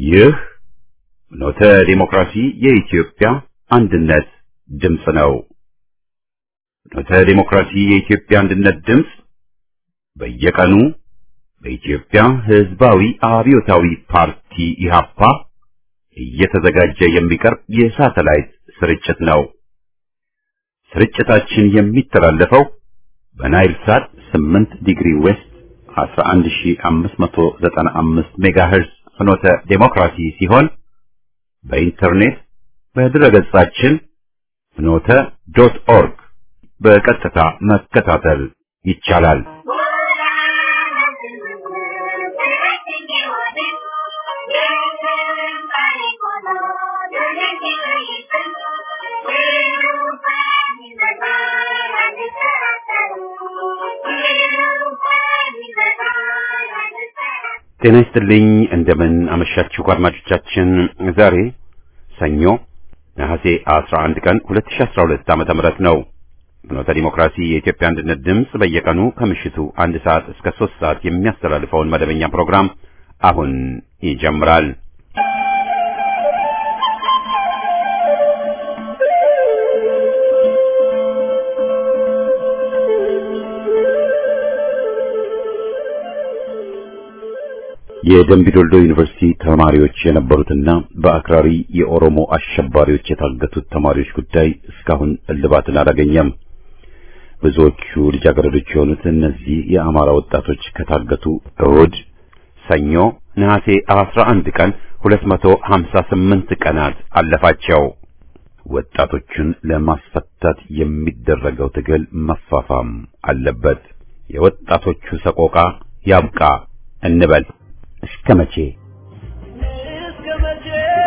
ይህ ኖተ ዲሞክራሲ የኢትዮጵያ አንድነት ድምፅ ነው። ኖተ ዲሞክራሲ የኢትዮጵያ አንድነት ድምፅ በየቀኑ በኢትዮጵያ ሕዝባዊ አብዮታዊ ፓርቲ ኢህአፓ እየተዘጋጀ የሚቀርብ የሳተላይት ስርጭት ነው። ስርጭታችን የሚተላለፈው በናይል ሳት 8 ዲግሪ ዌስት 11595 ሜጋሄርዝ ፍኖተ ዴሞክራሲ ሲሆን በኢንተርኔት በድረገጻችን ፍኖተ ዶት ኦርግ በቀጥታ መከታተል ይቻላል። ጤና ይስጥልኝ። እንደምን አመሻችሁ አድማጮቻችን። ዛሬ ሰኞ ነሐሴ 11 ቀን 2012 ዓመተ ምህረት ነው። ፍኖተ ዲሞክራሲ የኢትዮጵያ አንድነት ድምፅ በየቀኑ ከምሽቱ አንድ ሰዓት እስከ ሶስት ሰዓት የሚያስተላልፈውን መደበኛ ፕሮግራም አሁን ይጀምራል። የደምቢዶልዶ ዩኒቨርሲቲ ተማሪዎች የነበሩትና በአክራሪ የኦሮሞ አሸባሪዎች የታገቱት ተማሪዎች ጉዳይ እስካሁን እልባትን አላገኘም። ብዙዎቹ ልጃገረዶች የሆኑት እነዚህ የአማራ ወጣቶች ከታገቱ እሁድ ሰኞ ነሐሴ 11 ቀን 258 ቀናት አለፋቸው። ወጣቶቹን ለማስፈታት የሚደረገው ትግል መፋፋም አለበት። የወጣቶቹ ሰቆቃ ያብቃ እንበል። እስከ መቼ እስከ መቼ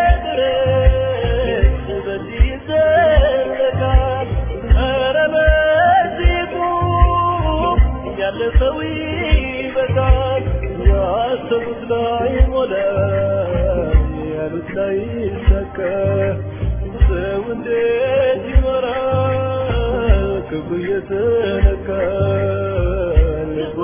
ድረስ በዚህ ይዘለቃል? ኧረ በዚህ ቁም፣ ያለፈው ይበቃል። ያሰቡት ላይ ሞላ፣ ያሉት ላይ ይሳካ። ሰው እንዴት ይኖራል? ክፉ እየተነካ ልቡ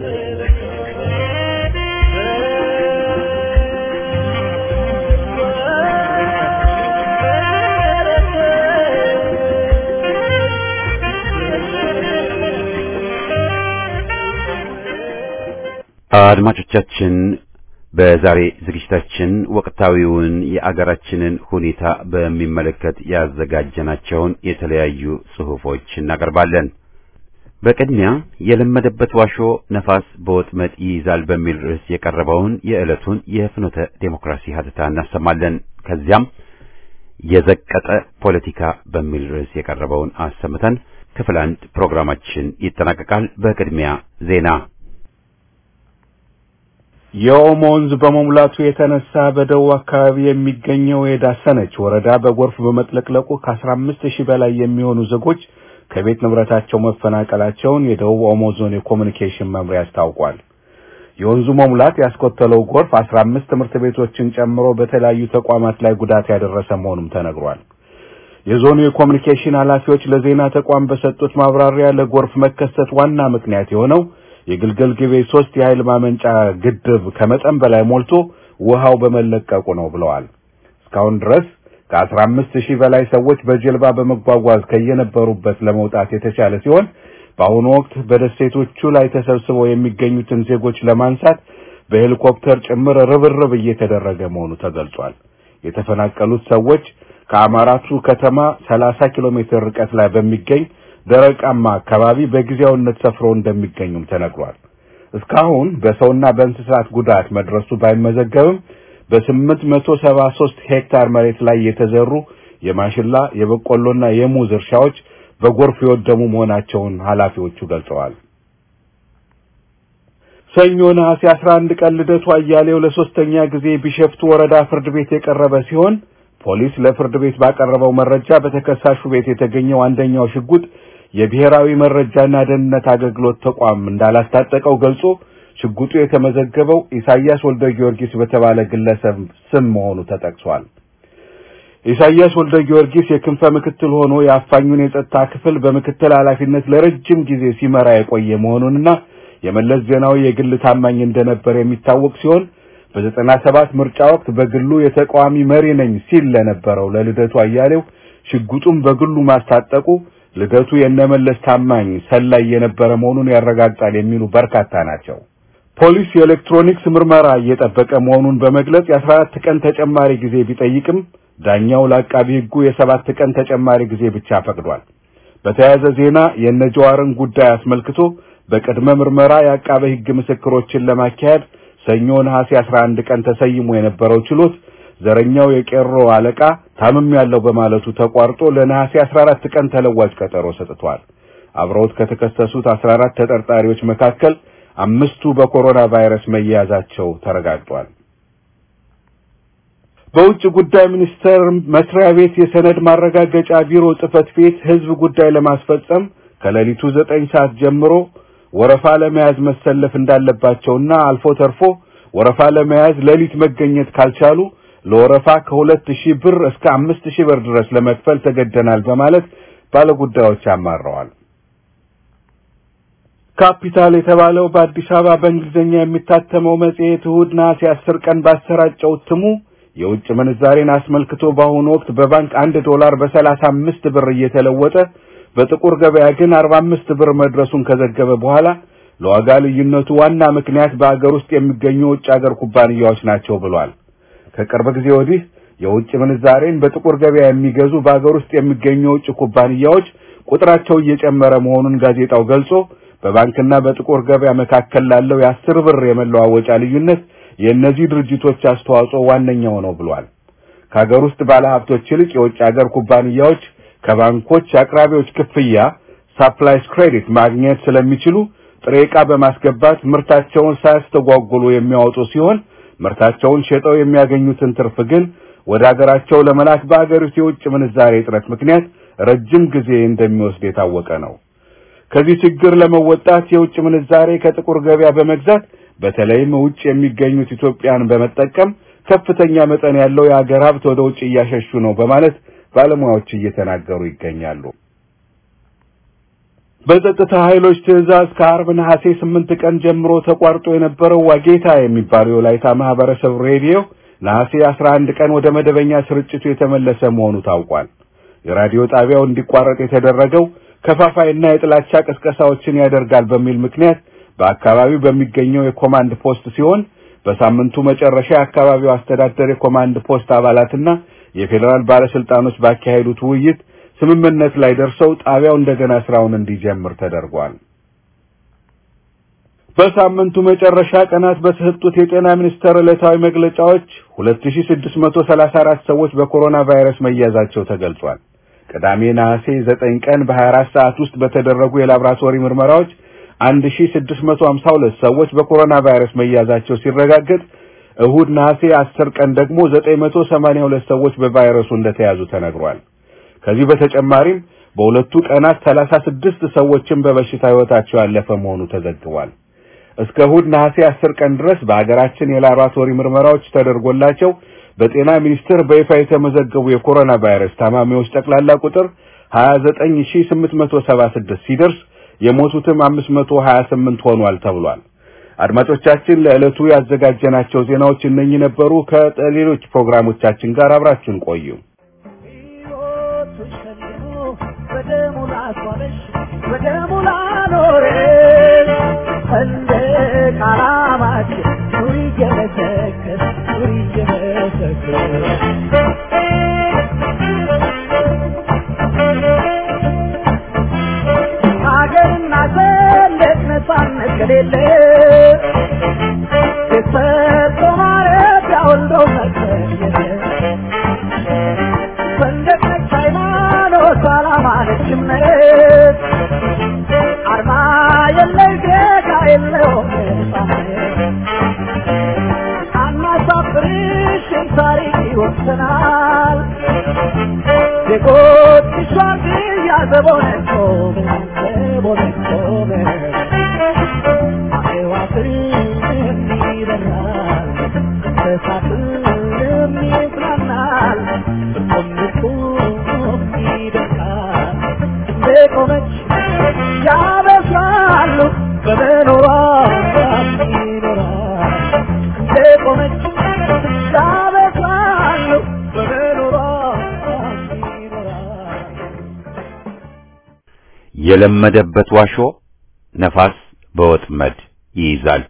አድማጮቻችን በዛሬ ዝግጅታችን ወቅታዊውን የአገራችንን ሁኔታ በሚመለከት ያዘጋጀናቸውን የተለያዩ ጽሑፎች እናቀርባለን። በቅድሚያ የለመደበት ዋሾ ነፋስ በወጥመድ ይይዛል በሚል ርዕስ የቀረበውን የዕለቱን የፍኖተ ዴሞክራሲ ሀተታ እናሰማለን። ከዚያም የዘቀጠ ፖለቲካ በሚል ርዕስ የቀረበውን አሰምተን ክፍል አንድ ፕሮግራማችን ይጠናቀቃል። በቅድሚያ ዜና የኦሞ ወንዝ በመሙላቱ የተነሳ በደቡብ አካባቢ የሚገኘው የዳሰነች ወረዳ በጎርፍ በመጥለቅለቁ ከአስራ አምስት ሺህ በላይ የሚሆኑ ዜጎች ከቤት ንብረታቸው መፈናቀላቸውን የደቡብ ኦሞ ዞን የኮሚኒኬሽን መምሪያ አስታውቋል። የወንዙ መሙላት ያስከተለው ጎርፍ አስራ አምስት ትምህርት ቤቶችን ጨምሮ በተለያዩ ተቋማት ላይ ጉዳት ያደረሰ መሆኑም ተነግሯል። የዞኑ የኮሚኒኬሽን ኃላፊዎች ለዜና ተቋም በሰጡት ማብራሪያ ለጎርፍ መከሰት ዋና ምክንያት የሆነው የግልገል ግቤ ሶስት የኃይል ማመንጫ ግድብ ከመጠን በላይ ሞልቶ ውሃው በመለቀቁ ነው ብለዋል። እስካሁን ድረስ ከአስራ አምስት ሺህ በላይ ሰዎች በጀልባ በመጓጓዝ ከየነበሩበት ለመውጣት የተቻለ ሲሆን በአሁኑ ወቅት በደሴቶቹ ላይ ተሰብስበው የሚገኙትን ዜጎች ለማንሳት በሄሊኮፕተር ጭምር ርብርብ እየተደረገ መሆኑ ተገልጿል። የተፈናቀሉት ሰዎች ከአማራቱ ከተማ 30 ኪሎ ሜትር ርቀት ላይ በሚገኝ ደረቃማ አካባቢ በጊዜያዊነት ሰፍረው እንደሚገኙም ተነግሯል። እስካሁን በሰውና በእንስሳት ጉዳት መድረሱ ባይመዘገብም በስምንት መቶ ሰባ ሦስት ሄክታር መሬት ላይ የተዘሩ የማሽላ የበቆሎና የሙዝ እርሻዎች በጎርፍ የወደሙ መሆናቸውን ኃላፊዎቹ ገልጸዋል። ሰኞ ነሐሴ 11 ቀን ልደቱ አያሌው ለሶስተኛ ጊዜ ቢሸፍቱ ወረዳ ፍርድ ቤት የቀረበ ሲሆን ፖሊስ ለፍርድ ቤት ባቀረበው መረጃ በተከሳሹ ቤት የተገኘው አንደኛው ሽጉጥ የብሔራዊ መረጃና ደህንነት አገልግሎት ተቋም እንዳላስታጠቀው ገልጾ ሽጉጡ የተመዘገበው ኢሳያስ ወልደ ጊዮርጊስ በተባለ ግለሰብ ስም መሆኑ ተጠቅሷል። ኢሳያስ ወልደ ጊዮርጊስ የክንፈ ምክትል ሆኖ የአፋኙን የጸጥታ ክፍል በምክትል ኃላፊነት ለረጅም ጊዜ ሲመራ የቆየ መሆኑንና የመለስ ዜናዊ የግል ታማኝ እንደነበር የሚታወቅ ሲሆን በዘጠና ሰባት ምርጫ ወቅት በግሉ የተቃዋሚ መሪ ነኝ ሲል ለነበረው ለልደቱ አያሌው ሽጉጡን በግሉ ማስታጠቁ ልደቱ የነመለስ ታማኝ ሰላይ የነበረ መሆኑን ያረጋግጣል የሚሉ በርካታ ናቸው። ፖሊስ የኤሌክትሮኒክስ ምርመራ እየጠበቀ መሆኑን በመግለጽ የ14 ቀን ተጨማሪ ጊዜ ቢጠይቅም ዳኛው ለአቃቢ ሕጉ የሰባት ቀን ተጨማሪ ጊዜ ብቻ ፈቅዷል። በተያያዘ ዜና የነጀዋርን ጉዳይ አስመልክቶ በቅድመ ምርመራ የአቃቤ ሕግ ምስክሮችን ለማካሄድ ሰኞ ነሐሴ 11 ቀን ተሰይሞ የነበረው ችሎት ዘረኛው የቄሮ አለቃ ታምም ያለው በማለቱ ተቋርጦ ለነሐሴ 14 ቀን ተለዋጭ ቀጠሮ ሰጥቷል። አብረውት ከተከሰሱት 14 ተጠርጣሪዎች መካከል አምስቱ በኮሮና ቫይረስ መያዛቸው ተረጋግጧል። በውጭ ጉዳይ ሚኒስቴር መስሪያ ቤት የሰነድ ማረጋገጫ ቢሮ ጽህፈት ቤት ህዝብ ጉዳይ ለማስፈጸም ከሌሊቱ ዘጠኝ ሰዓት ጀምሮ ወረፋ ለመያዝ መሰለፍ እንዳለባቸውና አልፎ ተርፎ ወረፋ ለመያዝ ሌሊት መገኘት ካልቻሉ ለወረፋ ከሁለት ሺህ ብር እስከ አምስት ሺህ ብር ድረስ ለመክፈል ተገደናል በማለት ባለጉዳዮች አማረዋል። ካፒታል የተባለው በአዲስ አበባ በእንግሊዝኛ የሚታተመው መጽሔት እሑድ ነሐሴ አስር ቀን ባሰራጨው እትሙ የውጭ ምንዛሬን አስመልክቶ በአሁኑ ወቅት በባንክ አንድ ዶላር በሰላሳ አምስት ብር እየተለወጠ በጥቁር ገበያ ግን አርባ አምስት ብር መድረሱን ከዘገበ በኋላ ለዋጋ ልዩነቱ ዋና ምክንያት በአገር ውስጥ የሚገኙ የውጭ አገር ኩባንያዎች ናቸው ብሏል። ከቅርብ ጊዜ ወዲህ የውጭ ምንዛሬን በጥቁር ገበያ የሚገዙ በአገር ውስጥ የሚገኙ የውጭ ኩባንያዎች ቁጥራቸው እየጨመረ መሆኑን ጋዜጣው ገልጾ በባንክና በጥቁር ገበያ መካከል ላለው የአስር ብር የመለዋወጫ ልዩነት የእነዚህ ድርጅቶች አስተዋጽኦ ዋነኛው ነው ብሏል። ከሀገር ውስጥ ባለሀብቶች ይልቅ የውጭ ሀገር ኩባንያዎች ከባንኮች አቅራቢዎች ክፍያ ሳፕላይስ ክሬዲት ማግኘት ስለሚችሉ ጥሬ ዕቃ በማስገባት ምርታቸውን ሳያስተጓጉሉ የሚያወጡ ሲሆን ምርታቸውን ሸጠው የሚያገኙትን ትርፍ ግን ወደ ሀገራቸው ለመላክ በአገሪቱ የውጭ ምንዛሬ እጥረት ምክንያት ረጅም ጊዜ እንደሚወስድ የታወቀ ነው። ከዚህ ችግር ለመወጣት የውጭ ምንዛሬ ከጥቁር ገበያ በመግዛት በተለይም ውጭ የሚገኙት ኢትዮጵያን በመጠቀም ከፍተኛ መጠን ያለው የሀገር ሀብት ወደ ውጭ እያሸሹ ነው በማለት ባለሙያዎች እየተናገሩ ይገኛሉ። በጸጥታ ኃይሎች ትዕዛዝ ከአርብ ነሐሴ ስምንት ቀን ጀምሮ ተቋርጦ የነበረው ዋጌታ የሚባለው የወላይታ ማህበረሰብ ሬዲዮ ነሐሴ 11 ቀን ወደ መደበኛ ስርጭቱ የተመለሰ መሆኑ ታውቋል። የራዲዮ ጣቢያው እንዲቋረጥ የተደረገው ከፋፋይና የጥላቻ ቅስቀሳዎችን ያደርጋል በሚል ምክንያት በአካባቢው በሚገኘው የኮማንድ ፖስት ሲሆን በሳምንቱ መጨረሻ የአካባቢው አስተዳደር የኮማንድ ፖስት አባላትና የፌዴራል ባለስልጣኖች ባካሄዱት ውይይት ስምምነት ላይ ደርሰው ጣቢያው እንደገና ስራውን እንዲጀምር ተደርጓል። በሳምንቱ መጨረሻ ቀናት በተሰጡት የጤና ሚኒስቴር ዕለታዊ መግለጫዎች 2634 ሰዎች በኮሮና ቫይረስ መያዛቸው ተገልጿል። ቅዳሜ ነሐሴ 9 ቀን በ24 ሰዓት ውስጥ በተደረጉ የላብራቶሪ ምርመራዎች 1652 ሰዎች በኮሮና ቫይረስ መያዛቸው ሲረጋገጥ እሁድ ነሐሴ 10 ቀን ደግሞ 982 ሰዎች በቫይረሱ እንደተያዙ ተነግሯል። ከዚህ በተጨማሪም በሁለቱ ቀናት 36 ሰዎችን በበሽታ ሕይወታቸው ያለፈ መሆኑ ተዘግቧል። እስከ እሁድ ነሐሴ 10 ቀን ድረስ በሀገራችን የላብራቶሪ ምርመራዎች ተደርጎላቸው በጤና ሚኒስቴር በይፋ የተመዘገቡ የኮሮና ቫይረስ ታማሚዎች ጠቅላላ ቁጥር 29876 ሲደርስ የሞቱትም 528 ሆኗል ተብሏል። አድማጮቻችን ለዕለቱ ያዘጋጀናቸው ዜናዎች እነኚህ ነበሩ። ከሌሎች ፕሮግራሞቻችን ጋር አብራችሁን ቆዩ። ሕይወቱን ሸልሞ በደሙ ላስዋበሽ በደሙ ላኖረሽ ሰንደቅ ዓላማችን ኑሪ እየመሰከር ኑሪ እየመሰከር ሀገርና ሰንደቅ ነፃነት ከሌለ የሰጠ ማረፊያ ወልዶ መገኘት ሰንደቅ ነች ሃይማኖት ዓላማ ነች እምነት አርማ የለሽ ጌታ የለውም ነፃነት አናሳፍርሽም ታሪክ ይወሰናል ዜጎች ሸዋርድያ ዘቦነን ቆመ ዘቦነን ቆመ አዕዋፍም ይበራል እንስሳትም ይጽናናል እርቁም እርቁም ይደርቃል እንደቆመች ያበስራሉ በመኖሯ ይኖራል እንደቆመች የለመደበት ዋሾ ነፋስ በወጥመድ ይይዛል።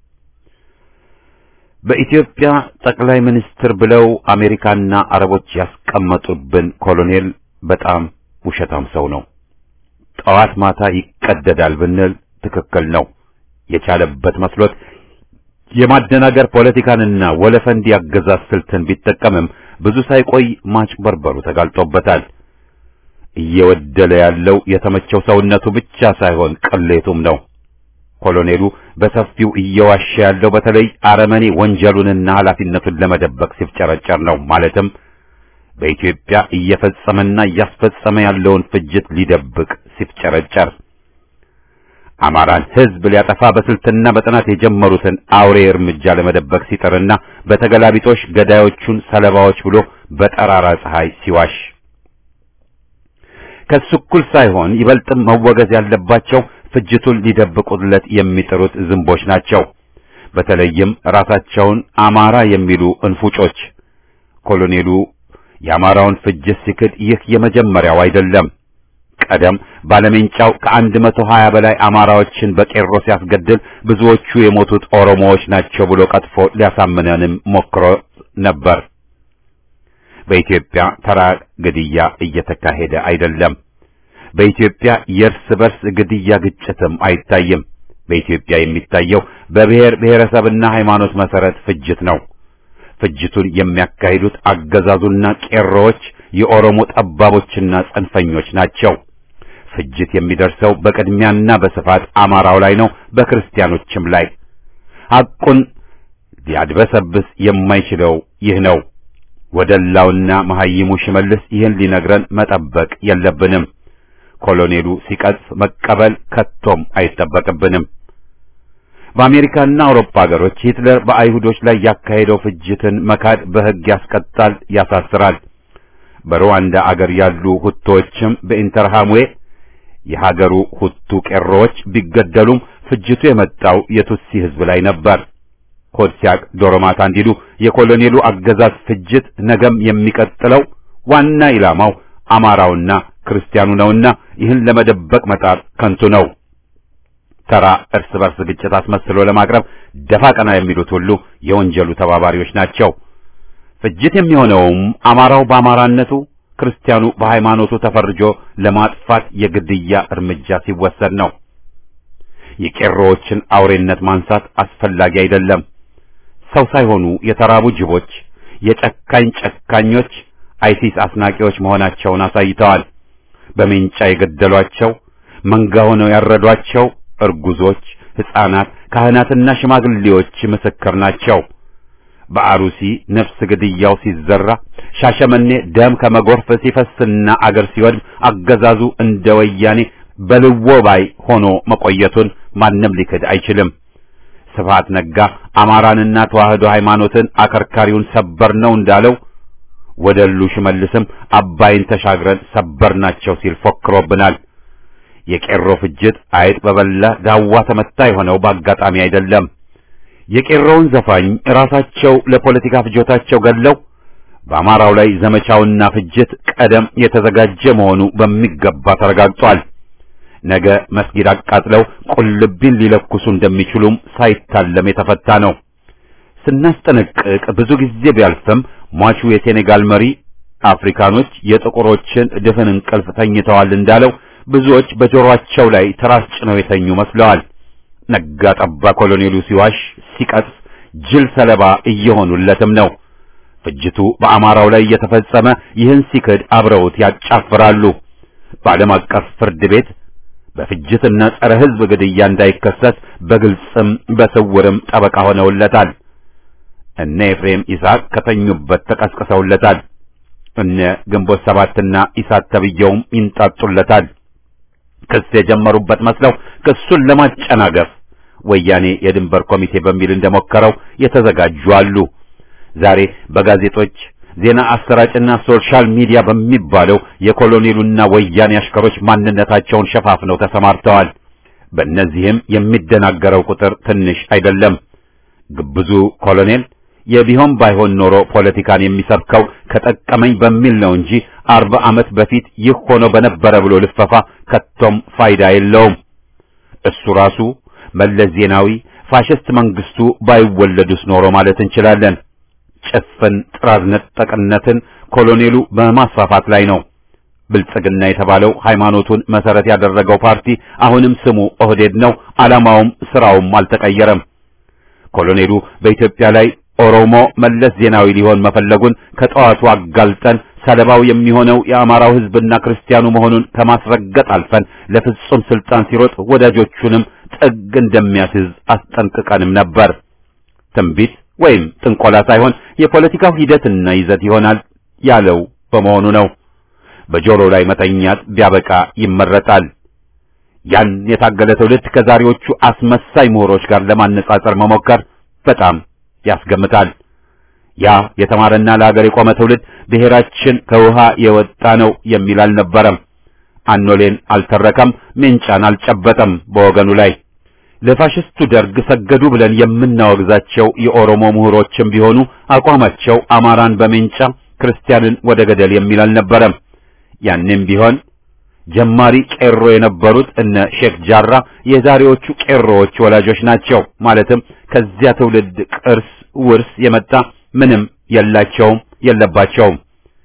በኢትዮጵያ ጠቅላይ ሚኒስትር ብለው አሜሪካና አረቦች ያስቀመጡብን ኮሎኔል በጣም ውሸታም ሰው ነው። ጠዋት ማታ ይቀደዳል ብንል ትክክል ነው። የቻለበት መስሎት የማደናገር ፖለቲካንና ወለፈንድ ያገዛዝ ስልትን ቢጠቀምም ብዙ ሳይቆይ ማጭበርበሩ ተጋልጦበታል። እየወደለ ያለው የተመቸው ሰውነቱ ብቻ ሳይሆን ቅሌቱም ነው። ኮሎኔሉ በሰፊው እየዋሸ ያለው በተለይ አረመኔ ወንጀሉንና ኃላፊነቱን ለመደበቅ ሲፍጨረጨር ነው። ማለትም በኢትዮጵያ እየፈጸመና እያስፈጸመ ያለውን ፍጅት ሊደብቅ ሲፍጨረጨር አማራን ሕዝብ ሊያጠፋ በስልትና በጥናት የጀመሩትን አውሬ እርምጃ ለመደበቅ ሲጥርና በተገላቢጦሽ ገዳዮቹን ሰለባዎች ብሎ በጠራራ ፀሐይ ሲዋሽ ከሱ እኩል ሳይሆን ይበልጥም መወገዝ ያለባቸው ፍጅቱን ሊደብቁለት የሚጥሩት ዝንቦች ናቸው። በተለይም ራሳቸውን አማራ የሚሉ እንፉጮች። ኮሎኔሉ የአማራውን ፍጅት ሲክድ ይህ የመጀመሪያው አይደለም። ቀደም ባለሜንጫው ከአንድ መቶ ሀያ በላይ አማራዎችን በቄሮ ሲያስገድል ብዙዎቹ የሞቱት ኦሮሞዎች ናቸው ብሎ ቀጥፎ ሊያሳምነንም ሞክሮ ነበር። በኢትዮጵያ ተራ ግድያ እየተካሄደ አይደለም። በኢትዮጵያ የእርስ በርስ ግድያ ግጭትም አይታይም። በኢትዮጵያ የሚታየው በብሔር ብሔረሰብና ሃይማኖት መሰረት ፍጅት ነው። ፍጅቱን የሚያካሂዱት አገዛዙና ቄሮዎች የኦሮሞ ጠባቦችና ጽንፈኞች ናቸው። ፍጅት የሚደርሰው በቅድሚያና በስፋት አማራው ላይ ነው፣ በክርስቲያኖችም ላይ። ሐቁን ሊያድበሰብስ የማይችለው ይህ ነው። ወደላውና መሐይሙ ሽመልስ ይህን ሊነግረን መጠበቅ የለብንም። ኮሎኔሉ ሲቀጽፍ መቀበል ከቶም አይጠበቅብንም። በአሜሪካና አውሮፓ ሀገሮች ሂትለር በአይሁዶች ላይ ያካሄደው ፍጅትን መካድ በሕግ ያስቀጣል፣ ያሳስራል። በሩዋንዳ አገር ያሉ ሁቶዎችም በኢንተርሃምዌ የሀገሩ ሁቱ ቄሮዎች ቢገደሉም ፍጅቱ የመጣው የቱትሲ ሕዝብ ላይ ነበር። ሆድ ሲያቅ ዶሮ ማታ እንዲሉ የኮሎኔሉ አገዛዝ ፍጅት ነገም የሚቀጥለው ዋና ኢላማው አማራውና ክርስቲያኑ ነውና ይህን ለመደበቅ መጣር ከንቱ ነው። ተራ እርስ በርስ ግጭት አስመስሎ ለማቅረብ ደፋ ቀና የሚሉት ሁሉ የወንጀሉ ተባባሪዎች ናቸው። ፍጅት የሚሆነውም አማራው በአማራነቱ ክርስቲያኑ በሃይማኖቱ ተፈርጆ ለማጥፋት የግድያ እርምጃ ሲወሰድ ነው። የቄሮዎችን አውሬነት ማንሳት አስፈላጊ አይደለም። ሰው ሳይሆኑ የተራቡ ጅቦች፣ የጨካኝ ጨካኞች አይሲስ አስናቂዎች መሆናቸውን አሳይተዋል። በሜንጫ የገደሏቸው መንጋ ሆነው ያረዷቸው እርጉዞች፣ ሕፃናት፣ ካህናትና ሽማግሌዎች ምስክር ናቸው። በአሩሲ ነፍስ ግድያው ሲዘራ፣ ሻሸመኔ ደም ከመጎርፍ ሲፈስና አገር ሲወድም አገዛዙ እንደ ወያኔ በልዎ ባይ ሆኖ መቆየቱን ማንም ሊክድ አይችልም። ስብሐት ነጋ አማራንና ተዋህዶ ሃይማኖትን አከርካሪውን ሰበር ነው እንዳለው ወደሉ ሽመልስም አባይን ተሻግረን ሰበር ናቸው ሲል ፎክሮብናል። የቄሮ ፍጅት አይጥ በበላ ዳዋ ተመታ የሆነው በአጋጣሚ አይደለም። የቄሮውን ዘፋኝ ራሳቸው ለፖለቲካ ፍጆታቸው ገለው በአማራው ላይ ዘመቻውና ፍጅት ቀደም የተዘጋጀ መሆኑ በሚገባ ተረጋግጧል። ነገ መስጊድ አቃጥለው ቁልቢን ሊለኩሱ እንደሚችሉም ሳይታለም የተፈታ ነው። ስናስጠነቅቅ ብዙ ጊዜ ቢያልፍም ሟቹ የሴኔጋል መሪ አፍሪካኖች የጥቁሮችን ድፍን እንቅልፍ ተኝተዋል እንዳለው ብዙዎች በጆሮአቸው ላይ ትራስ ጭነው የተኙ መስለዋል። ነጋ ጠባ ኮሎኔሉ ሲዋሽ ሲቀጥፍ ጅል ሰለባ እየሆኑለትም ነው። ፍጅቱ በአማራው ላይ እየተፈጸመ ይህን ሲክድ አብረውት ያጫፍራሉ። በዓለም አቀፍ ፍርድ ቤት በፍጅትና ጸረ ሕዝብ ግድያ እንዳይከሰስ በግልጽም በስውርም ጠበቃ ሆነውለታል። እነ ኤፍሬም ይስሐቅ ከተኙበት ተቀስቅሰውለታል። እነ ግንቦት ሰባትና ኢሳት ተብየውም ይንጣጡለታል። ክስ የጀመሩበት መስለው ክሱን ለማጨናገፍ ወያኔ የድንበር ኮሚቴ በሚል እንደሞከረው የተዘጋጁ አሉ። ዛሬ በጋዜጦች ዜና አሰራጭና ሶሻል ሚዲያ በሚባለው የኮሎኔሉና ወያኔ አሽከሮች ማንነታቸውን ሸፋፍነው ተሰማርተዋል። በእነዚህም የሚደናገረው ቁጥር ትንሽ አይደለም። ግብዙ ኮሎኔል የቢሆን ባይሆን ኖሮ ፖለቲካን የሚሰብከው ከጠቀመኝ በሚል ነው እንጂ አርባ ዓመት በፊት ይህ ሆኖ በነበረ ብሎ ልፈፋ ከቶም ፋይዳ የለውም። እሱ ራሱ መለስ ዜናዊ ፋሽስት መንግስቱ ባይወለዱስ ኖሮ ማለት እንችላለን። ጭፍን ጥራዝ ነጠቅነትን ኮሎኔሉ በማስፋፋት ላይ ነው። ብልጽግና የተባለው ሃይማኖቱን መሰረት ያደረገው ፓርቲ አሁንም ስሙ ኦህዴድ ነው። ዓላማውም ስራውም አልተቀየረም። ኮሎኔሉ በኢትዮጵያ ላይ ኦሮሞ መለስ ዜናዊ ሊሆን መፈለጉን ከጠዋቱ አጋልጠን ሰለባው የሚሆነው የአማራው ሕዝብና ክርስቲያኑ መሆኑን ከማስረገጥ አልፈን ለፍጹም ስልጣን ሲሮጥ ወዳጆቹንም ጥግ እንደሚያስይዝ አስጠንቅቀንም ነበር። ትንቢት ወይም ጥንቆላ ሳይሆን የፖለቲካው ሂደትና ይዘት ይሆናል ያለው በመሆኑ ነው። በጆሮ ላይ መተኛት ቢያበቃ ይመረጣል። ያን የታገለ ትውልድ ከዛሬዎቹ አስመሳይ ምሁሮች ጋር ለማነጻጸር መሞከር በጣም ያስገምታል። ያ የተማረና ለሀገር የቆመ ትውልድ ብሔራችን ከውሃ የወጣ ነው የሚል አልነበረም። አኖሌን አልተረከም፣ ሜንጫን አልጨበጠም በወገኑ ላይ። ለፋሽስቱ ደርግ ሰገዱ ብለን የምናወግዛቸው የኦሮሞ ምሁሮችም ቢሆኑ አቋማቸው አማራን በሜንጫ ክርስቲያንን ወደ ገደል የሚል አልነበረም። ያንም ቢሆን ጀማሪ ቄሮ የነበሩት እነ ሼክ ጃራ የዛሬዎቹ ቄሮዎች ወላጆች ናቸው። ማለትም ከዚያ ትውልድ ቅርስ ውርስ የመጣ ምንም የላቸውም የለባቸውም።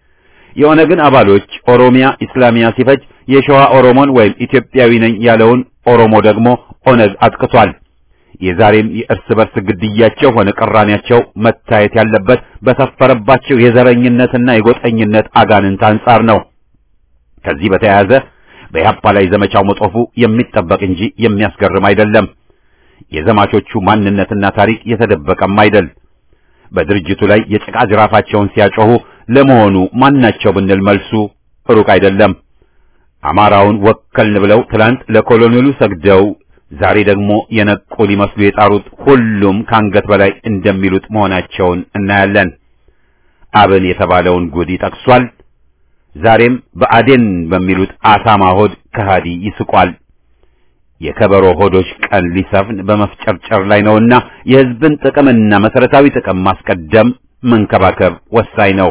የኦነግን አባሎች ኦሮሚያ ኢስላሚያ ሲፈጅ የሸዋ ኦሮሞን ወይም ኢትዮጵያዊ ነኝ ያለውን ኦሮሞ ደግሞ ኦነግ አጥቅቷል። የዛሬም የእርስ በርስ ግድያቸው ሆነ ቅራኔያቸው መታየት ያለበት በሰፈረባቸው የዘረኝነትና የጎጠኝነት አጋንንት አንጻር ነው። ከዚህ በተያያዘ በኢህአፓ ላይ ዘመቻው መጦፉ የሚጠበቅ እንጂ የሚያስገርም አይደለም። የዘማቾቹ ማንነትና ታሪክ የተደበቀም አይደል። በድርጅቱ ላይ የጭቃ ጅራፋቸውን ሲያጮሁ ለመሆኑ ማናቸው ብንል መልሱ ሩቅ አይደለም። አማራውን ወከልን ብለው ትላንት ለኮሎኔሉ ሰግደው ዛሬ ደግሞ የነቁ ሊመስሉ የጣሩት ሁሉም ከአንገት በላይ እንደሚሉት መሆናቸውን እናያለን። አብን የተባለውን ጉድ ይጠቅሷል። ዛሬም በአዴን በሚሉት አሳማ ሆድ ከሃዲ ይስቋል። የከበሮ ሆዶች ቀን ሊሰፍን በመፍጨርጨር ላይ ነውና የሕዝብን ጥቅምና መሰረታዊ ጥቅም ማስቀደም መንከባከብ ወሳኝ ነው።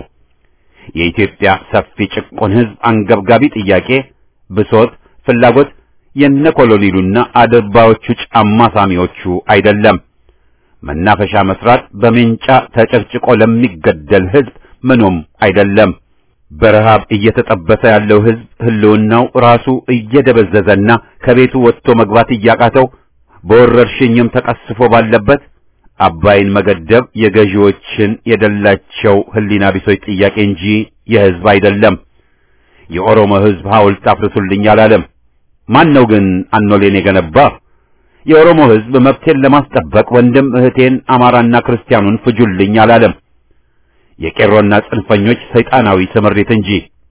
የኢትዮጵያ ሰፊ ጭቁን ሕዝብ አንገብጋቢ ጥያቄ፣ ብሶት፣ ፍላጎት የነ ኮሎኔሉና አድርባዮቹ ጫማ ሳሚዎቹ አይደለም። መናፈሻ መስራት በሜንጫ ተጨቅጭቆ ለሚገደል ሕዝብ ምኑም አይደለም። በረሃብ እየተጠበሰ ያለው ሕዝብ ህልውናው ራሱ እየደበዘዘና ከቤቱ ወጥቶ መግባት እያቃተው በወረርሽኝም ተቀስፎ ባለበት አባይን መገደብ የገዢዎችን የደላቸው ህሊና ቢሶች ጥያቄ እንጂ የሕዝብ አይደለም። የኦሮሞ ሕዝብ ሐውልት አፍርሱልኝ አላለም። ማን ነው ግን አኖሌን የገነባ? የኦሮሞ ሕዝብ መብቴን ለማስጠበቅ ወንድም እህቴን አማራና ክርስቲያኑን ፍጁልኝ አላለም። የቄሮና ጽንፈኞች ሰይጣናዊ ስምሪት እንጂ።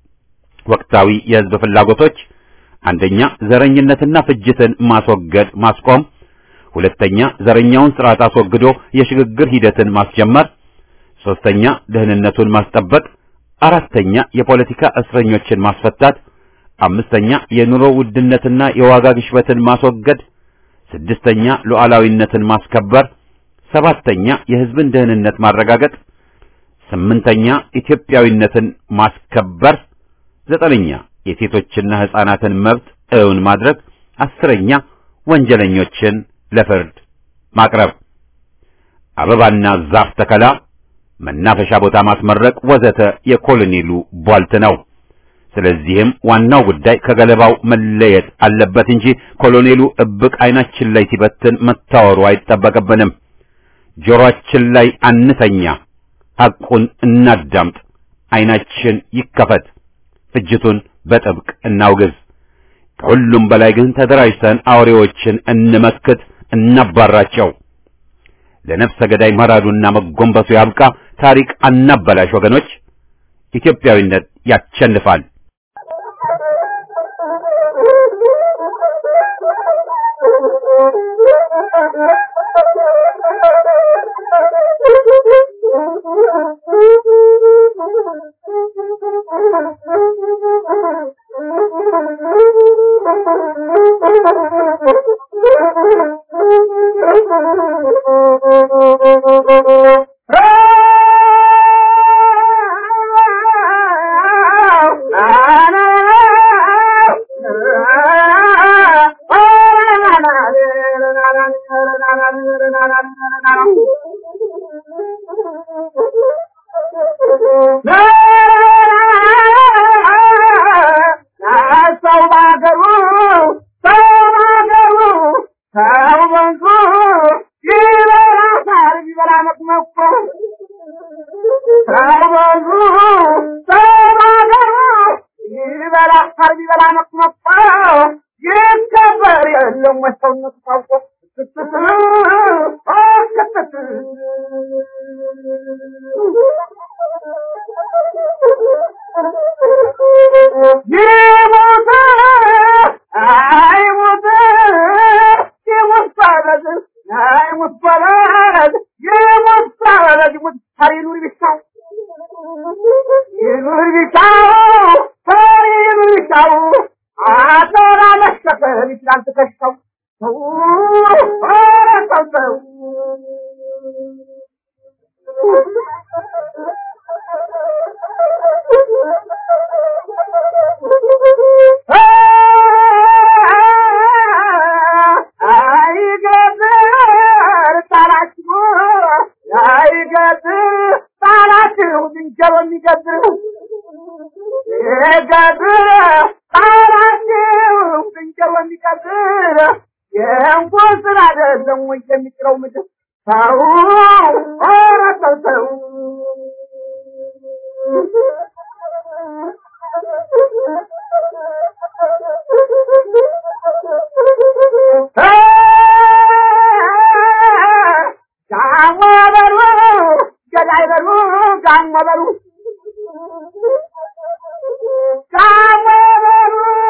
ወቅታዊ የሕዝብ ፍላጎቶች አንደኛ ዘረኝነትና ፍጅትን ማስወገድ ማስቆም፣ ሁለተኛ ዘረኛውን ስርዓት አስወግዶ የሽግግር ሂደትን ማስጀመር፣ ሶስተኛ ደህንነቱን ማስጠበቅ፣ አራተኛ የፖለቲካ እስረኞችን ማስፈታት፣ አምስተኛ የኑሮ ውድነትና የዋጋ ግሽበትን ማስወገድ፣ ስድስተኛ ሉዓላዊነትን ማስከበር፣ ሰባተኛ የሕዝብን ደህንነት ማረጋገጥ ስምንተኛ ኢትዮጵያዊነትን ማስከበር፣ ዘጠነኛ የሴቶችና ሕፃናትን መብት እውን ማድረግ፣ አስረኛ ወንጀለኞችን ለፍርድ ማቅረብ፣ አበባና ዛፍ ተከላ፣ መናፈሻ ቦታ ማስመረቅ ወዘተ የኮሎኔሉ ቧልት ነው። ስለዚህም ዋናው ጉዳይ ከገለባው መለየት አለበት እንጂ ኮሎኔሉ እብቅ ዓይናችን ላይ ሲበትን መታወሩ አይጠበቅብንም። ጆሮአችን ላይ አንተኛ። ሐቁን እናዳምጥ። ዓይናችን ይከፈት። ፍጅቱን በጥብቅ እናውግዝ። ከሁሉም በላይ ግን ተደራጅተን አውሬዎችን እንመክት፣ እናባራቸው። ለነፍሰ ገዳይ መራዱና መጎንበሱ ያብቃ። ታሪክ አናበላሽ ወገኖች። ኢትዮጵያዊነት ያቸንፋል። Ah! ሰው ባገሩ ሰው ባገሩ ሰው በንቱ ይበላ ሳር ይበላ መቅመቆ ሰው በንቱ ሰው ባገሩ ይበላ ሳር ይበላ መቅመቆ ይከበር የለም ሰውነቱ ታውቆ ይሞት አይሞት ይሞት ባለድ አይሞት ባለድ ይሞት ባለድ ይሞት ፈሪ ኑር ቢሻው ይኑር ቢሻው ፈሪ ኑር ቢሻው አቶራ መሸፈን ይችላል ትከሻው ሰው ኧረ ሰው ሰው አይገጥር ጣላችሁ አይገጥር ጣላችሁ ዝንጀሮ የሚገጥር ይገጥር ጣላችሁ ዝንጀሮ የሚገጥር የእንኳን ስራ አይደለም ወይ የሚጥለው ምድር ሰው ኧረ ሰው ሰው ጋሞ በሉ ገዳይ በሉ ጋሞ በሉ ጋሞ በሉ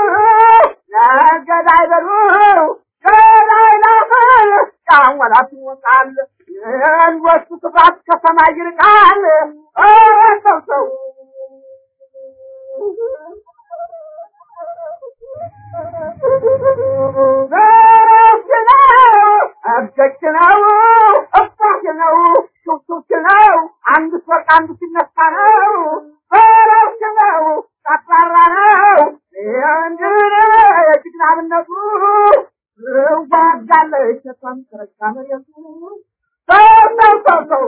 ገዳይ በሉ ገዳይ ላፈል ጋሞ ላፍ ይወጣል የንወሱ ክፋት ከሰማይ ይርቃል ኧረ ሰው ሰው ዘረፍ ነው እብደች ነው እባሽ ነው ሹክሹክ ነው አንዱ ሲወርቅ አንዱ ሲነሳ ነው ዘረፍ ነው ጠራራ ነው እንድነ የጅግናብነቱ ዋጋለች ተቷም ተረጋ መሬቱ ሰው ሰው ሰው ሰው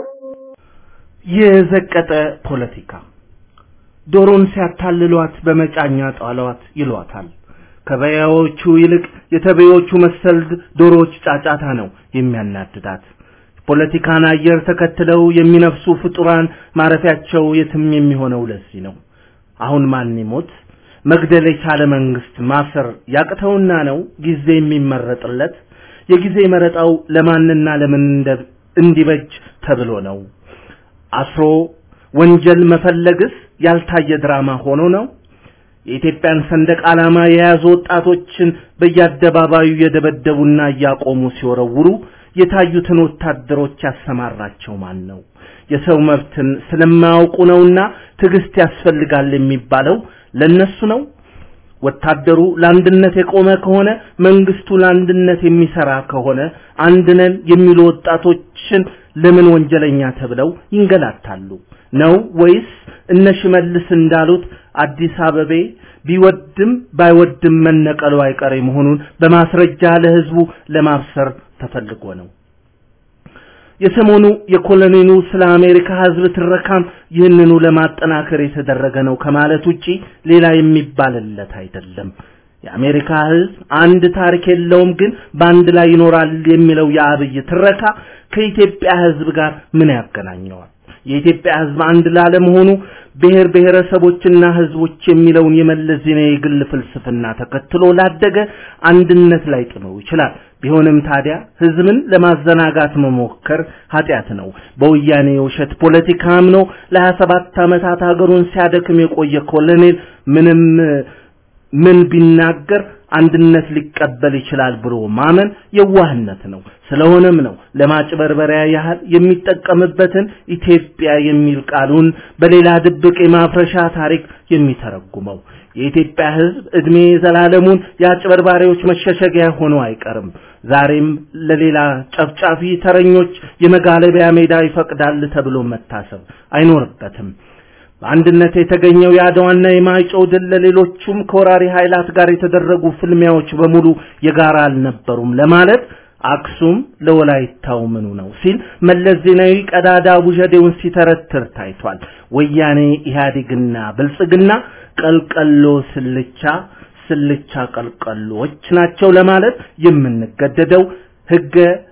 የዘቀጠ ፖለቲካ ዶሮን ሲያታልሏት በመጫኛ ጣሏት ይሏታል። ከበያዎቹ ይልቅ የተበዮቹ መሰል ዶሮዎች ጫጫታ ነው የሚያናድዳት። ፖለቲካን አየር ተከትለው የሚነፍሱ ፍጡራን ማረፊያቸው የትም የሚሆነው ለዚህ ነው። አሁን ማን ይሞት መግደል የቻለ መንግስት ማሰር ያቅተውና ነው ጊዜ የሚመረጥለት። የጊዜ መረጣው ለማንና ለምን እንደ- እንዲበጅ ተብሎ ነው። አስሮ ወንጀል መፈለግስ ያልታየ ድራማ ሆኖ ነው። የኢትዮጵያን ሰንደቅ ዓላማ የያዙ ወጣቶችን በየአደባባዩ የደበደቡና እያቆሙ ሲወረውሩ የታዩትን ወታደሮች ያሰማራቸው ማን ነው? የሰው መብትን ስለማያውቁ ነውና ትዕግስት ያስፈልጋል የሚባለው ለነሱ ነው። ወታደሩ ለአንድነት የቆመ ከሆነ መንግስቱ ለአንድነት የሚሰራ ከሆነ አንድነን የሚሉ ወጣቶችን ለምን ወንጀለኛ ተብለው ይንገላታሉ? ነው ወይስ እነ ሽመልስ እንዳሉት አዲስ አበቤ ቢወድም ባይወድም መነቀሉ አይቀሬ መሆኑን በማስረጃ ለህዝቡ ለማብሰር ተፈልጎ ነው? የሰሞኑ የኮሎኔሉ ስለ አሜሪካ ህዝብ ትረካም ይህንኑ ለማጠናከር የተደረገ ነው ከማለት ውጪ ሌላ የሚባልለት አይደለም። የአሜሪካ ህዝብ አንድ ታሪክ የለውም ግን በአንድ ላይ ይኖራል የሚለው የአብይ ትረካ ከኢትዮጵያ ህዝብ ጋር ምን ያገናኘዋል? የኢትዮጵያ ህዝብ አንድ ላለመሆኑ ብሔር ብሔረሰቦችና ህዝቦች የሚለውን የመለስ ዜናዊ የግል ፍልስፍና ተከትሎ ላደገ አንድነት ላይ ጥመው ይችላል። ቢሆንም ታዲያ ህዝብን ለማዘናጋት መሞከር ኃጢአት ነው። በወያኔ የውሸት ፖለቲካ አምኖ ለሀያ ሰባት ዓመታት ሀገሩን ሲያደክም የቆየ ኮሎኔል ምንም ምን ቢናገር አንድነት ሊቀበል ይችላል ብሎ ማመን የዋህነት ነው። ስለሆነም ነው ለማጭበርበሪያ ያህል የሚጠቀምበትን ኢትዮጵያ የሚል ቃሉን በሌላ ድብቅ የማፍረሻ ታሪክ የሚተረጉመው። የኢትዮጵያ ህዝብ እድሜ ዘላለሙን የአጭበርባሪዎች መሸሸጊያ ሆኖ አይቀርም። ዛሬም ለሌላ ጨፍጫፊ ተረኞች የመጋለቢያ ሜዳ ይፈቅዳል ተብሎ መታሰብ አይኖርበትም። በአንድነት የተገኘው የአድዋና የማይጨው ድል ለሌሎቹም ከወራሪ ኃይላት ጋር የተደረጉ ፍልሚያዎች በሙሉ የጋራ አልነበሩም ለማለት አክሱም ለወላይታው ምኑ ነው ሲል መለስ ዜናዊ ቀዳዳ ውዠዴውን ሲተረትር ታይቷል። ወያኔ ኢህአዴግና ብልጽግና ቀልቀሎ ስልቻ ስልቻ ቀልቀሎች ናቸው ለማለት የምንገደደው ህገ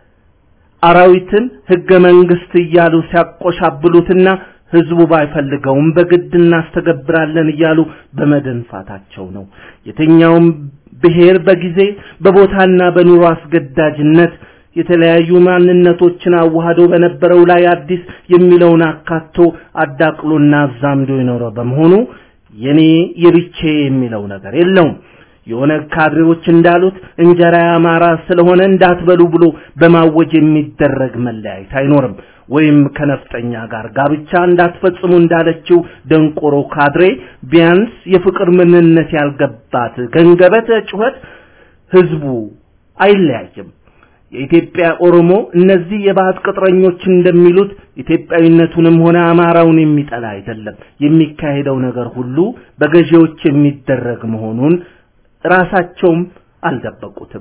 አራዊትን ህገ መንግስት እያሉ ሲያቆሻብሉትና ህዝቡ ባይፈልገውም በግድ እናስተገብራለን እያሉ በመደንፋታቸው ነው። የትኛውም ብሔር በጊዜ በቦታና በኑሮ አስገዳጅነት የተለያዩ ማንነቶችን አዋህዶ በነበረው ላይ አዲስ የሚለውን አካቶ አዳቅሎና አዛምዶ የኖረ በመሆኑ የኔ የብቼ የሚለው ነገር የለውም። የኦነግ ካድሬዎች እንዳሉት እንጀራ ያማራ ስለሆነ እንዳትበሉ ብሎ በማወጅ የሚደረግ መለያየት አይኖርም። ወይም ከነፍጠኛ ጋር ጋብቻ እንዳትፈጽሙ እንዳለችው ደንቆሮ ካድሬ ቢያንስ የፍቅር ምንነት ያልገባት ገንገበተ ጩኸት ህዝቡ አይለያይም። የኢትዮጵያ ኦሮሞ እነዚህ የባዕድ ቅጥረኞች እንደሚሉት ኢትዮጵያዊነቱንም ሆነ አማራውን የሚጠላ አይደለም። የሚካሄደው ነገር ሁሉ በገዢዎች የሚደረግ መሆኑን ራሳቸውም አልደበቁትም።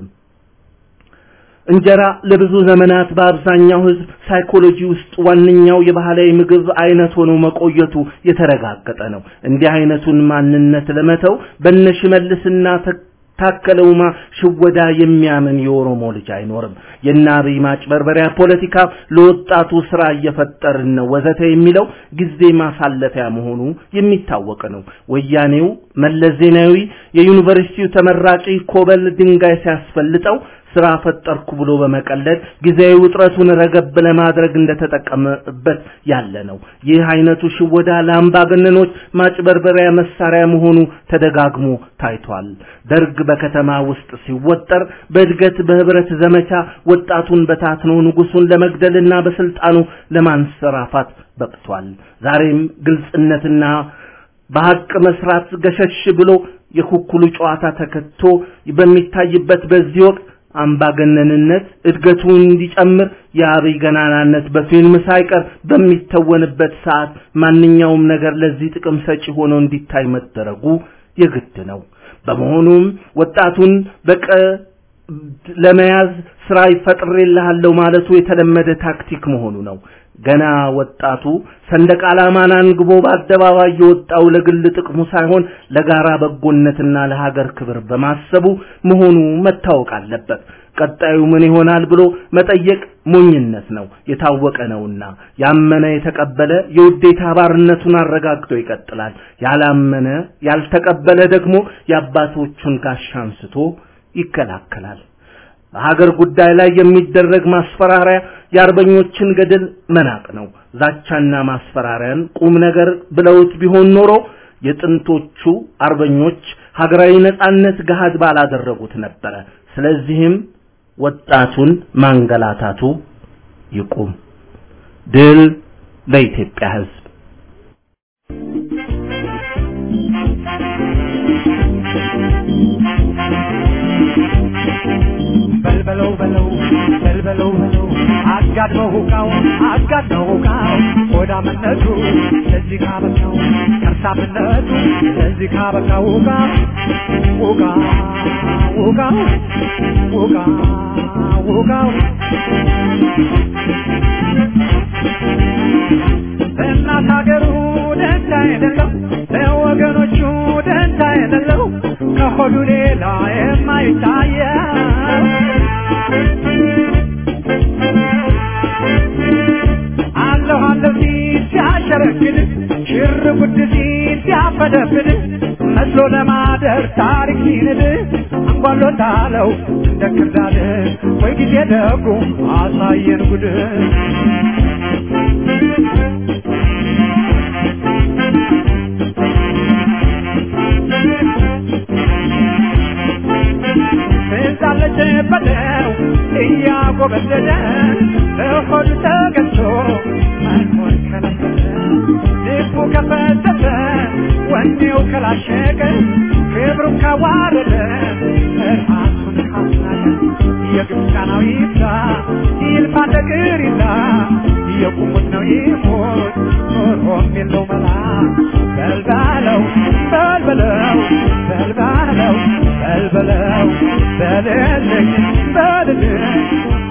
እንጀራ ለብዙ ዘመናት በአብዛኛው ህዝብ ሳይኮሎጂ ውስጥ ዋነኛው የባህላዊ ምግብ አይነት ሆኖ መቆየቱ የተረጋገጠ ነው። እንዲህ አይነቱን ማንነት ለመተው በነሽመልስና ታከለውማ ሽወዳ የሚያምን የኦሮሞ ልጅ አይኖርም። የአብይ ማጭበርበሪያ ፖለቲካ ለወጣቱ ስራ እየፈጠርን ነው ወዘተ የሚለው ጊዜ ማሳለፊያ መሆኑ የሚታወቅ ነው። ወያኔው መለስ ዜናዊ የዩኒቨርሲቲው ተመራቂ ኮበል ድንጋይ ሲያስፈልጠው ስራ ፈጠርኩ ብሎ በመቀለድ ጊዜያዊ ውጥረቱን ረገብ ለማድረግ እንደተጠቀመበት ያለ ነው። ይህ አይነቱ ሽወዳ ለአምባገነኖች ማጭበርበሪያ መሳሪያ መሆኑ ተደጋግሞ ታይቷል። ደርግ በከተማ ውስጥ ሲወጠር በእድገት በህብረት ዘመቻ ወጣቱን በታትኖ ንጉሱን ለመግደልና በስልጣኑ ለማንሰራፋት በቅቷል። ዛሬም ግልጽነትና በሐቅ መስራት ገሸሽ ብሎ የኩኩሉ ጨዋታ ተከቶ በሚታይበት በዚህ ወቅት አምባገነንነት እድገቱ እንዲጨምር የአብይ ገናናነት በፊልም ሳይቀር በሚተወንበት ሰዓት ማንኛውም ነገር ለዚህ ጥቅም ሰጪ ሆኖ እንዲታይ መደረጉ የግድ ነው። በመሆኑም ወጣቱን በቀ ለመያዝ ስራ ይፈጥርልሃለሁ ማለቱ የተለመደ ታክቲክ መሆኑ ነው። ገና ወጣቱ ሰንደቅ ዓላማን አንግቦ በአደባባይ የወጣው ለግል ጥቅሙ ሳይሆን ለጋራ በጎነትና ለሀገር ክብር በማሰቡ መሆኑ መታወቅ አለበት። ቀጣዩ ምን ይሆናል ብሎ መጠየቅ ሞኝነት ነው፣ የታወቀ ነውና። ያመነ የተቀበለ የውዴታ ባርነቱን አረጋግጦ ይቀጥላል። ያላመነ ያልተቀበለ ደግሞ የአባቶቹን ጋሻ አንስቶ ይከላከላል። በሀገር ጉዳይ ላይ የሚደረግ ማስፈራሪያ የአርበኞችን ገድል መናቅ ነው። ዛቻና ማስፈራሪያን ቁም ነገር ብለውት ቢሆን ኖሮ የጥንቶቹ አርበኞች ሀገራዊ ነጻነት ገሃድ ባላደረጉት ነበረ። ስለዚህም ወጣቱን ማንገላታቱ ይቁም። ድል ለኢትዮጵያ ሕዝብ። በልበለው በለው በልበለው በለው አጋድመው ሁቃው አጋድመው ሁቃው ሆዳምነቱ ለዚህ ካበቃው ከርሳምነቱ ለዚህ ካበቃው ሁቃ ሁቃ ሁቃው ሁቃ ሁቃው ለእናት ሀገሩ ደንታ የሌለው ለወገኖቹ ደንታ የሌለው ከሆዱ ሌላ የማይታየው አለሁ አለሁ ሲል ሲያሸረግድ ሽር ጉድ ሲል ሲያፈደፍድ መስሎ ለማደር ታሪክ ሲንድ አንጓሎታለው እንደ ክርዳድ ወይ ጊዜ ደጉ አሳየን ጉድ ትዛለች በለው እያጎበደደ በሆዱ ተገዝቶ መኖር ከለከለ ልቡ ከፈተተ ወኔው ከላሸቀ ክብሩን ካዋረደ ራሱን ካስናቀ የግብፃናው ይብዛ ይልፋ ነገር ይላ የቁሙት ነው ይሞት ኖሮም የለው መላ በልባለው በልበለው በልባለው በልበለው በልልኝ በልልኝ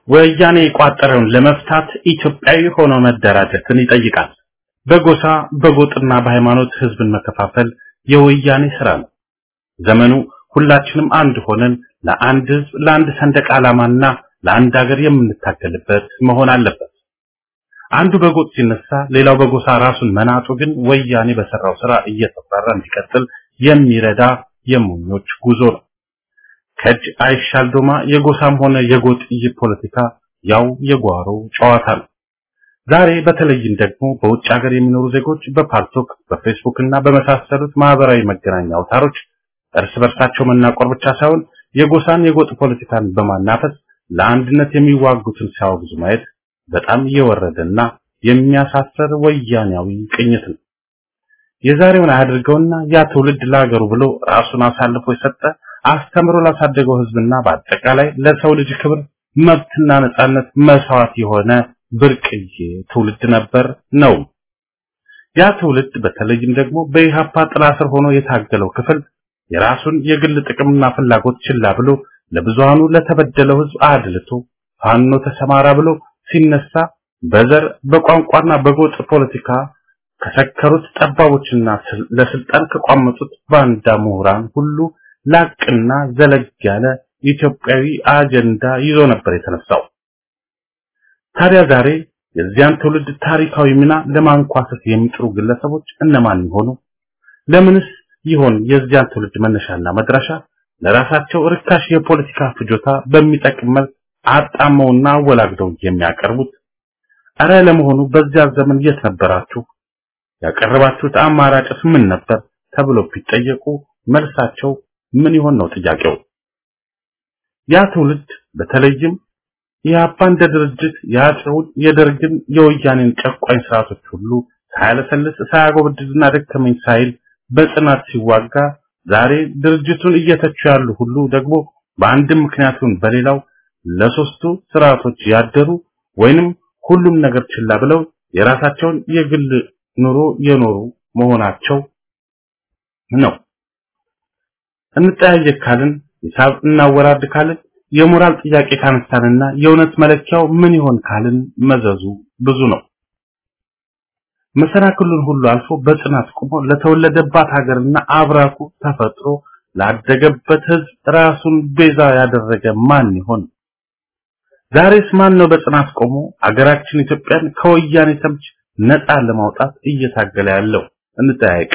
ወያኔ የቋጠረውን ለመፍታት ኢትዮጵያዊ ሆኖ መደራጀትን ይጠይቃል። በጎሳ በጎጥና በሃይማኖት ህዝብን መከፋፈል የወያኔ ስራ ነው። ዘመኑ ሁላችንም አንድ ሆነን ለአንድ ህዝብ፣ ለአንድ ሰንደቅ ዓላማና ለአንድ ሀገር የምንታገልበት መሆን አለበት። አንዱ በጎጥ ሲነሳ ሌላው በጎሳ ራሱን መናጡ ግን ወያኔ በሰራው ስራ እየተፈራ እንዲቀጥል የሚረዳ የሞኞች ጉዞ ነው። ከእጅ አይሻል ዶማ የጎሳም ሆነ የጎጥ ፖለቲካ ያው የጓሮ ጨዋታ ነው። ዛሬ በተለይም ደግሞ በውጭ ሀገር የሚኖሩ ዜጎች በፓልቶክ በፌስቡክ እና በመሳሰሉት ማህበራዊ መገናኛ አውታሮች እርስ በርሳቸው መናቆር ብቻ ሳይሆን የጎሳን የጎጥ ፖለቲካን በማናፈስ ለአንድነት የሚዋጉትን ሲያወግዙ ማየት በጣም የወረደና የሚያሳፍር ወያኔያዊ ቅኝት ነው። የዛሬውን አያድርገውና ያ ትውልድ ለሀገሩ ብሎ ራሱን አሳልፎ የሰጠ አስተምሮ ላሳደገው ህዝብና በአጠቃላይ ለሰው ልጅ ክብር መብትና ነጻነት መስዋዕት የሆነ ብርቅዬ ትውልድ ነበር ነው። ያ ትውልድ በተለይም ደግሞ በኢሃፓ ጥላ ስር ሆኖ የታገለው ክፍል የራሱን የግል ጥቅምና ፍላጎት ችላ ብሎ ለብዙሃኑ ለተበደለው ህዝብ አድልቶ ፋኖ ተሰማራ ብሎ ሲነሳ በዘር በቋንቋና በጎጥ ፖለቲካ ከሰከሩት ጠባቦችና ለስልጣን ከቋመጡት ባንዳ ምሁራን ሁሉ ላቅና ዘለግ ያለ ኢትዮጵያዊ አጀንዳ ይዞ ነበር የተነሳው። ታዲያ ዛሬ የዚያን ትውልድ ታሪካዊ ሚና ለማንኳሰስ የሚጥሩ ግለሰቦች እነማን ይሆኑ? ለምንስ ይሆን የዚያን ትውልድ መነሻና መድረሻ ለራሳቸው ርካሽ የፖለቲካ ፍጆታ በሚጠቅም መልክ አጣመውና አወላግደው የሚያቀርቡት? አረ ለመሆኑ በዚያ ዘመን የት ነበራችሁ? ያቀረባችሁት አማራጭስ ምን ነበር? ተብሎ ቢጠየቁ መልሳቸው ምን ይሆን ነው ጥያቄው። ያ ትውልድ በተለይም የአባ እንደ ድርጅት የአፄውን የደርግን የወያኔን ጨቋኝ ስርዓቶች ሁሉ ሳያለሰልስ ሳያጎበድድና ደከመኝ ሳይል በጽናት ሲዋጋ ዛሬ ድርጅቱን እየተቹ ያሉ ሁሉ ደግሞ በአንድም ምክንያቱን በሌላው ለሶስቱ ስርዓቶች ያደሩ ወይንም ሁሉም ነገር ችላ ብለው የራሳቸውን የግል ኑሮ የኖሩ መሆናቸው ነው። እንጠያየቅ ካልን ሂሳብ እናወራድ ካልን የሞራል ጥያቄ ካነሳንና የእውነት መለኪያው ምን ይሆን ካልን መዘዙ ብዙ ነው። መሰናክሉን ሁሉ አልፎ በጽናት ቆሞ ለተወለደባት ሀገርና አብራኩ ተፈጥሮ ላደገበት ህዝብ ራሱን ቤዛ ያደረገ ማን ይሆን? ዛሬስ ማን ነው በጽናት ቆሞ አገራችን ኢትዮጵያን ከወያኔ ተምች ነፃ ለማውጣት እየታገለ ያለው? እንጠያየቅ።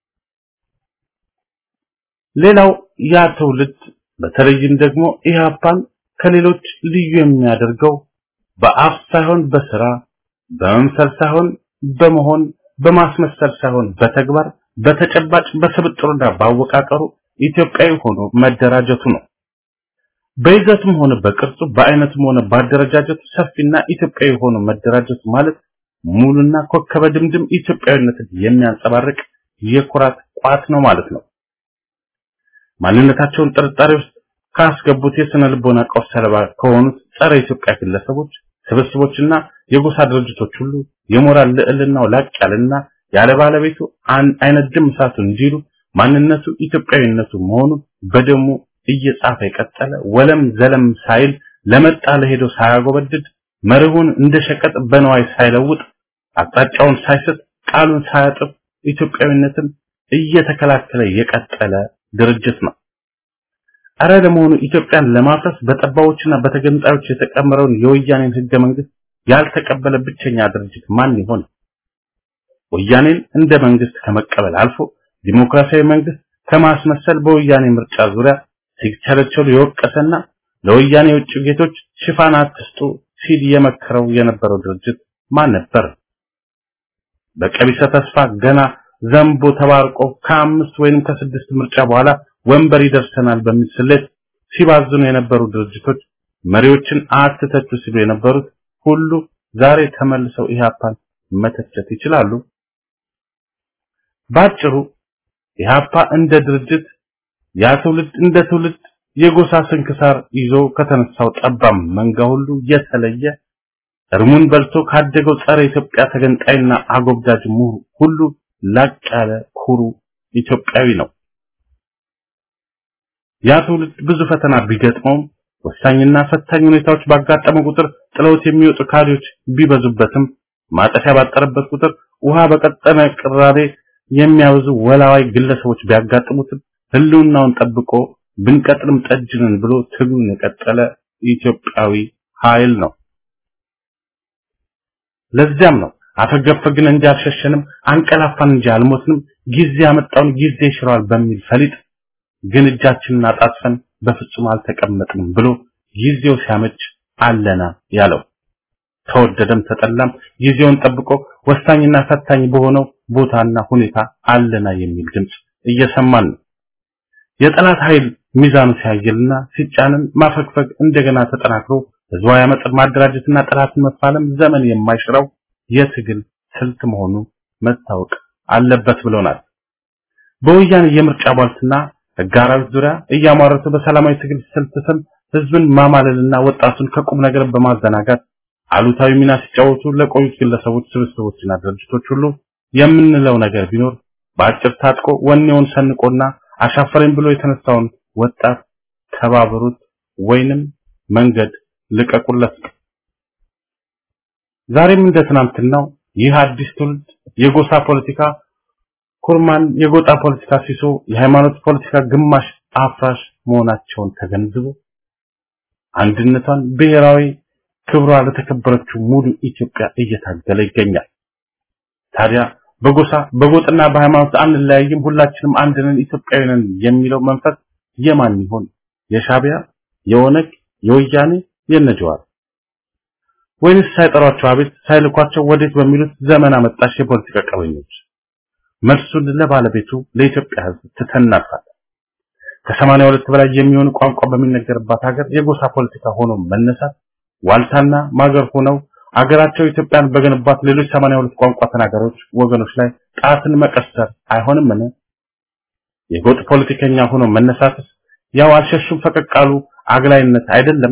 ሌላው ያ ትውልድ በተለይም ደግሞ ኢህአፓን ከሌሎች ልዩ የሚያደርገው በአፍ ሳይሆን በስራ በመምሰል ሳይሆን በመሆን በማስመሰል ሳይሆን በተግባር በተጨባጭ በስብጥሩና ባወቃቀሩ ኢትዮጵያዊ ሆኖ መደራጀቱ ነው። በይዘቱም ሆነ በቅርጹ በአይነቱም ሆነ ባደረጃጀቱ ሰፊና ኢትዮጵያዊ ሆኖ መደራጀቱ ማለት ሙሉና ኮከበ ድምድም ኢትዮጵያዊነትን የሚያንጸባርቅ የኩራት ቋት ነው ማለት ነው። ማንነታቸውን ጥርጣሬ ውስጥ ካስገቡት የስነ ልቦና ቀውስ ሰለባ ከሆኑት ጸረ ኢትዮጵያ ግለሰቦች ስብስቦችና የጎሳ ድርጅቶች ሁሉ የሞራል ልዕልናው ላቅ ያለና ያለ ባለቤቱ አይነት ድም እሳቱ እንዲሉ ማንነቱ ኢትዮጵያዊነቱ መሆኑን በደሙ እየጻፈ የቀጠለ ወለም ዘለም ሳይል ለመጣ ለሄደው ሳያጎበድድ መርሁን እንደ ሸቀጥ በነዋይ ሳይለውጥ አቅጣጫውን ሳይስት ቃሉን ሳያጥፍ ኢትዮጵያዊነትን እየተከላከለ የቀጠለ ድርጅት ነው። አረ ለመሆኑ ኢትዮጵያን ለማፍረስ በጠባዎችና በተገንጣዮች የተቀመረውን የወያኔን ህገ መንግስት ያልተቀበለ ብቸኛ ድርጅት ማን ይሆን? ወያኔን እንደ መንግስት ከመቀበል አልፎ ዲሞክራሲያዊ መንግስት ከማስመሰል በወያኔ ምርጫ ዙሪያ ሲቸለቸሉ የወቀሰና ለወያኔ የውጭ ጌቶች ሽፋን አትስጡ ሲል የመከረው የነበረው ድርጅት ማን ነበር? በቀቢሰ ተስፋ ገና ዘንቦ ተባርቆ ከአምስት ወይንም ከስድስት ምርጫ በኋላ ወንበር ይደርሰናል በሚል ስሌት ሲባዝኑ የነበሩ ድርጅቶች መሪዎችን አትተቹ ሲሉ የነበሩት ሁሉ ዛሬ ተመልሰው ኢህአፓን መተቸት ይችላሉ። ባጭሩ ኢህአፓ እንደ ድርጅት ያ ትውልድ እንደ ትውልድ የጎሳ ስንክሳር ይዞ ከተነሳው ጠባም መንጋ ሁሉ የተለየ እርሙን በልቶ ካደገው ጸረ ኢትዮጵያ ተገንጣይና አጎብዳጅ ምሁር ሁሉ ላቅ ያለ ኩሩ ኢትዮጵያዊ ነው። ያ ትውልድ ብዙ ፈተና ቢገጥመውም ወሳኝና ፈታኝ ሁኔታዎች ባጋጠመ ቁጥር ጥለውት የሚወጡ ካድሬዎች ቢበዙበትም ማጠፊያ ባጠረበት ቁጥር ውሃ በቀጠነ ቅራሬ የሚያወዙ ወላዋይ ግለሰቦች ቢያጋጥሙትም ህልውናውን ጠብቆ ብንቀጥልም ጠጅንን ብሎ ትግሉን የቀጠለ ኢትዮጵያዊ ኃይል ነው። ለዚያም ነው አፈገፈግን እንጂ አልሸሸንም፣ አንቀላፋን እንጂ አልሞትንም፣ ጊዜ ያመጣውን ጊዜ ይሽረዋል በሚል ፈሊጥ ግን እጃችንን አጣጥፈን በፍጹም አልተቀመጥንም ብሎ ጊዜው ሲያመች አለና ያለው። ተወደደም ተጠላም ጊዜውን ጠብቆ ወሳኝና ፈታኝ በሆነው ቦታና ሁኔታ አለና የሚል ድምጽ እየሰማን ነው። የጠላት ኃይል ሚዛኑ ሲያየልና ሲጫንን ማፈግፈግ እንደገና ተጠናክሮ ህዝባዊ አመፅን ማደራጀትና ጠላትን መፋለም ዘመን የማይሽረው የትግል ስልት መሆኑ መታወቅ አለበት ብሎናል። በወያኔ የምርጫ ቧልትና ህጋራዊት ዙሪያ እያሟረቱ በሰላማዊ ትግል ስልት ስም ህዝብን ማማለልና ወጣቱን ከቁም ነገር በማዘናጋት አሉታዊ ሚና ሲጫወቱ ለቆዩት ግለሰቦች፣ ስብስቦችና ድርጅቶች ሁሉ የምንለው ነገር ቢኖር በአጭር ታጥቆ ወኔውን ሰንቆና አሻፈረኝ ብሎ የተነሳውን ወጣት ተባበሩት ወይንም መንገድ ልቀቁለት። ዛሬም እንደ ትናንትናው ይህ አዲስ ትውልድ የጎሳ ፖለቲካ ኩርማን፣ የጎጣ ፖለቲካ ሲሶ፣ የሃይማኖት ፖለቲካ ግማሽ አፍራሽ መሆናቸውን ተገንዝቦ አንድነቷን ብሔራዊ ክብሯ ለተከበረችው ሙሉ ኢትዮጵያ እየታገለ ይገኛል። ታዲያ በጎሳ በጎጥና በሃይማኖት አንለያይም፣ ሁላችንም አንድ ነን፣ ኢትዮጵያዊ ነን የሚለው መንፈስ የማን ይሆን? የሻቢያ፣ የኦነግ፣ የወያኔ፣ የነጀዋር ወይንስ ሳይጠሯቸው አቤት ሳይልኳቸው ወዴት በሚሉት ዘመን አመጣሽ የፖለቲካ ቀበኞች? መልሱን ለባለቤቱ ለኢትዮጵያ ሕዝብ ትተናፋለን። ከሰማንያ ሁለት በላይ የሚሆኑ ቋንቋ በሚነገርባት ሀገር የጎሳ ፖለቲካ ሆኖ መነሳት ዋልታና ማገር ሆነው አገራቸው ኢትዮጵያን በገነባት ሌሎች 82 ቋንቋ ተናጋሪዎች ወገኖች ላይ ጣትን መቀሰር አይሆንምን? የጎጥ ፖለቲከኛ ሆኖ መነሳትስ ያው አልሸሹም ፈቀቃሉ አግላይነት አይደለም?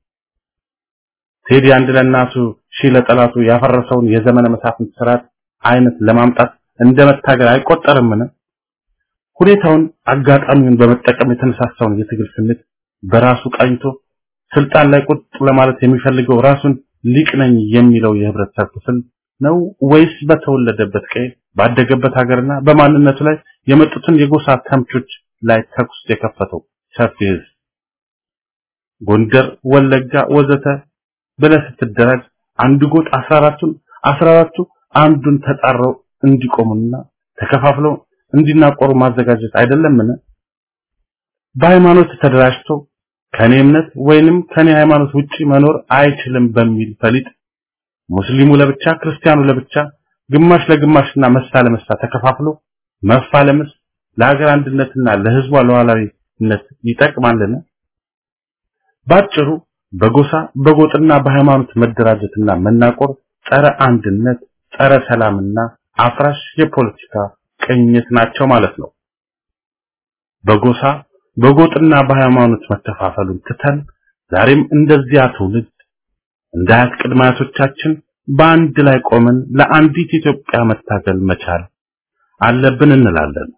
ቴዲ አንድ ለእናቱ ሺህ ለጠላቱ ያፈረሰውን የዘመነ መሳፍንት ስርዓት አይነት ለማምጣት እንደ መታገል አይቆጠርምን? ሁኔታውን አጋጣሚውን በመጠቀም የተነሳሳውን የትግል ስሜት በራሱ ቃኝቶ ስልጣን ላይ ቁጥ ለማለት የሚፈልገው ራሱን ሊቅ ነኝ የሚለው የህብረተሰብ ክፍል ነው ወይስ በተወለደበት ቀይ ባደገበት ሀገርና በማንነቱ ላይ የመጡትን የጎሳ ተምቾች ላይ ተኩስ የከፈተው ሰፊ ህዝብ? ጎንደር፣ ወለጋ ወዘተ ብለህ ስትደራጅ አንዱ ጎጥ 14ቱን 14ቱ አንዱን ተጣረው እንዲቆሙና ተከፋፍለው እንዲናቆሩ ማዘጋጀት አይደለምን? በሃይማኖት ተደራጅቶ ከኔ እምነት ወይንም ከኔ ሃይማኖት ውጪ መኖር አይችልም በሚል ፈሊጥ ሙስሊሙ ለብቻ ክርስቲያኑ ለብቻ ግማሽ ለግማሽና መሳ ለመሳ ተከፋፍሎ መፋለምስ ለሀገር አንድነትና ለህዝቧ ሉዓላዊነት ይጠቅማልን? ባጭሩ በጎሳ በጎጥና በሃይማኖት መደራጀትና መናቆር ጸረ አንድነት፣ ጸረ ሰላምና አፍራሽ የፖለቲካ ቅኝት ናቸው ማለት ነው። በጎሳ በጎጥና በሃይማኖት መከፋፈሉን ትተን ዛሬም እንደዚያ ትውልድ እንደ አያት ቅድመ አያቶቻችን በአንድ ላይ ቆመን ለአንዲት ኢትዮጵያ መታገል መቻል አለብን እንላለን።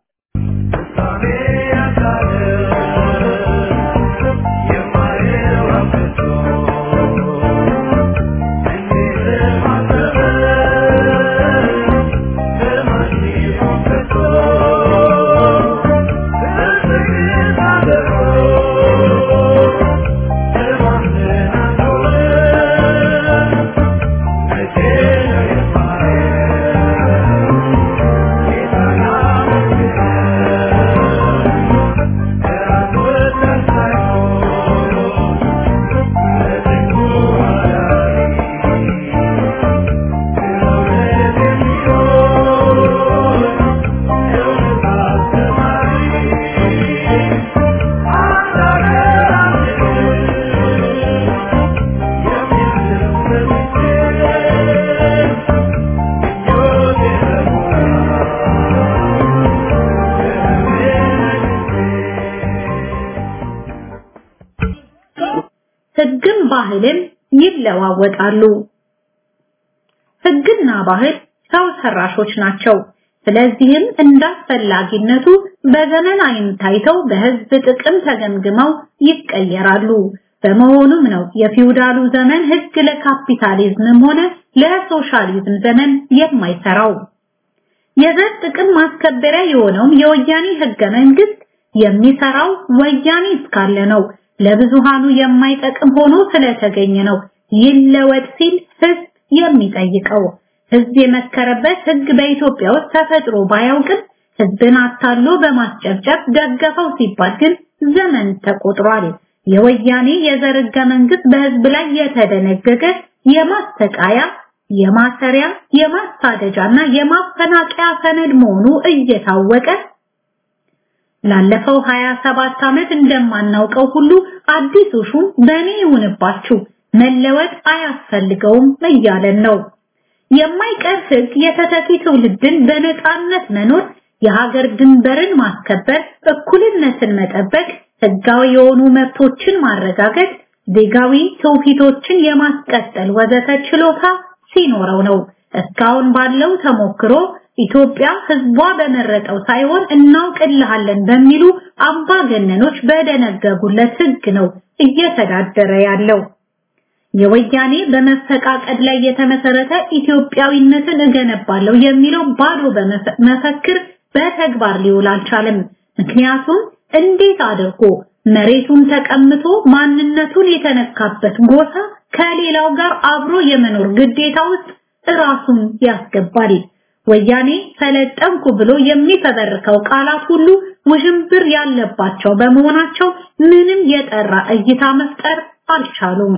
ህግም ባህልም ይለዋወጣሉ። ህግና ባህል ሰው ሰራሾች ናቸው። ስለዚህም እንዳስፈላጊነቱ በዘመን አይን ታይተው በህዝብ ጥቅም ተገምግመው ይቀየራሉ። በመሆኑም ነው የፊውዳሉ ዘመን ህግ ለካፒታሊዝምም ሆነ ለሶሻሊዝም ዘመን የማይሰራው። የዘር ጥቅም ማስከበሪያ የሆነውም የወያኔ ህገ መንግስት የሚሰራው ወያኔ እስካለ ነው። ለብዙሃኑ የማይጠቅም ሆኖ ስለተገኘ ነው ይለወጥ ሲል ህዝብ የሚጠይቀው። ህዝብ የመከረበት ህግ በኢትዮጵያ ውስጥ ተፈጥሮ ባያውቅም ህዝብን አታሎ በማስጨብጨብ ደገፈው ሲባል ግን ዘመን ተቆጥሯል። የወያኔ የዘር ህገ መንግስት በህዝብ ላይ የተደነገገ የማስተቃያ፣ የማሰሪያ፣ የማሳደጃና የማፈናቀያ ሰነድ መሆኑ እየታወቀ ላለፈው 27 ዓመት እንደማናውቀው ሁሉ አዲሱ ሹም በእኔ ይሁንባችሁ መለወጥ አያስፈልገውም እያለን ነው። የማይቀር ህግ የተተኪ ትውልድን በነፃነት መኖር፣ የሀገር ድንበርን ማስከበር፣ እኩልነትን መጠበቅ፣ ህጋዊ የሆኑ መብቶችን ማረጋገጥ፣ ዜጋዊ ትውፊቶችን የማስቀጠል ወዘተ ችሎታ ሲኖረው ነው። እስካሁን ባለው ተሞክሮ ኢትዮጵያ ህዝቧ በመረጠው ሳይሆን እናውቅልሃለን በሚሉ አምባገነኖች በደነገጉለት ህግ ነው እየተዳደረ ያለው። የወያኔ በመፈቃቀድ ላይ የተመሰረተ ኢትዮጵያዊነትን እገነባለሁ የሚለው ባዶ መፈክር በተግባር ሊውል አልቻለም። ምክንያቱም እንዴት አድርጎ መሬቱን ተቀምቶ ማንነቱን የተነካበት ጎሳ ከሌላው ጋር አብሮ የመኖር ግዴታ ውስጥ ራሱን ያስገባል። ወያኔ ሰለጠንኩ ብሎ የሚፈበርከው ቃላት ሁሉ ውዥንብር ያለባቸው በመሆናቸው ምንም የጠራ እይታ መፍጠር አልቻሉም።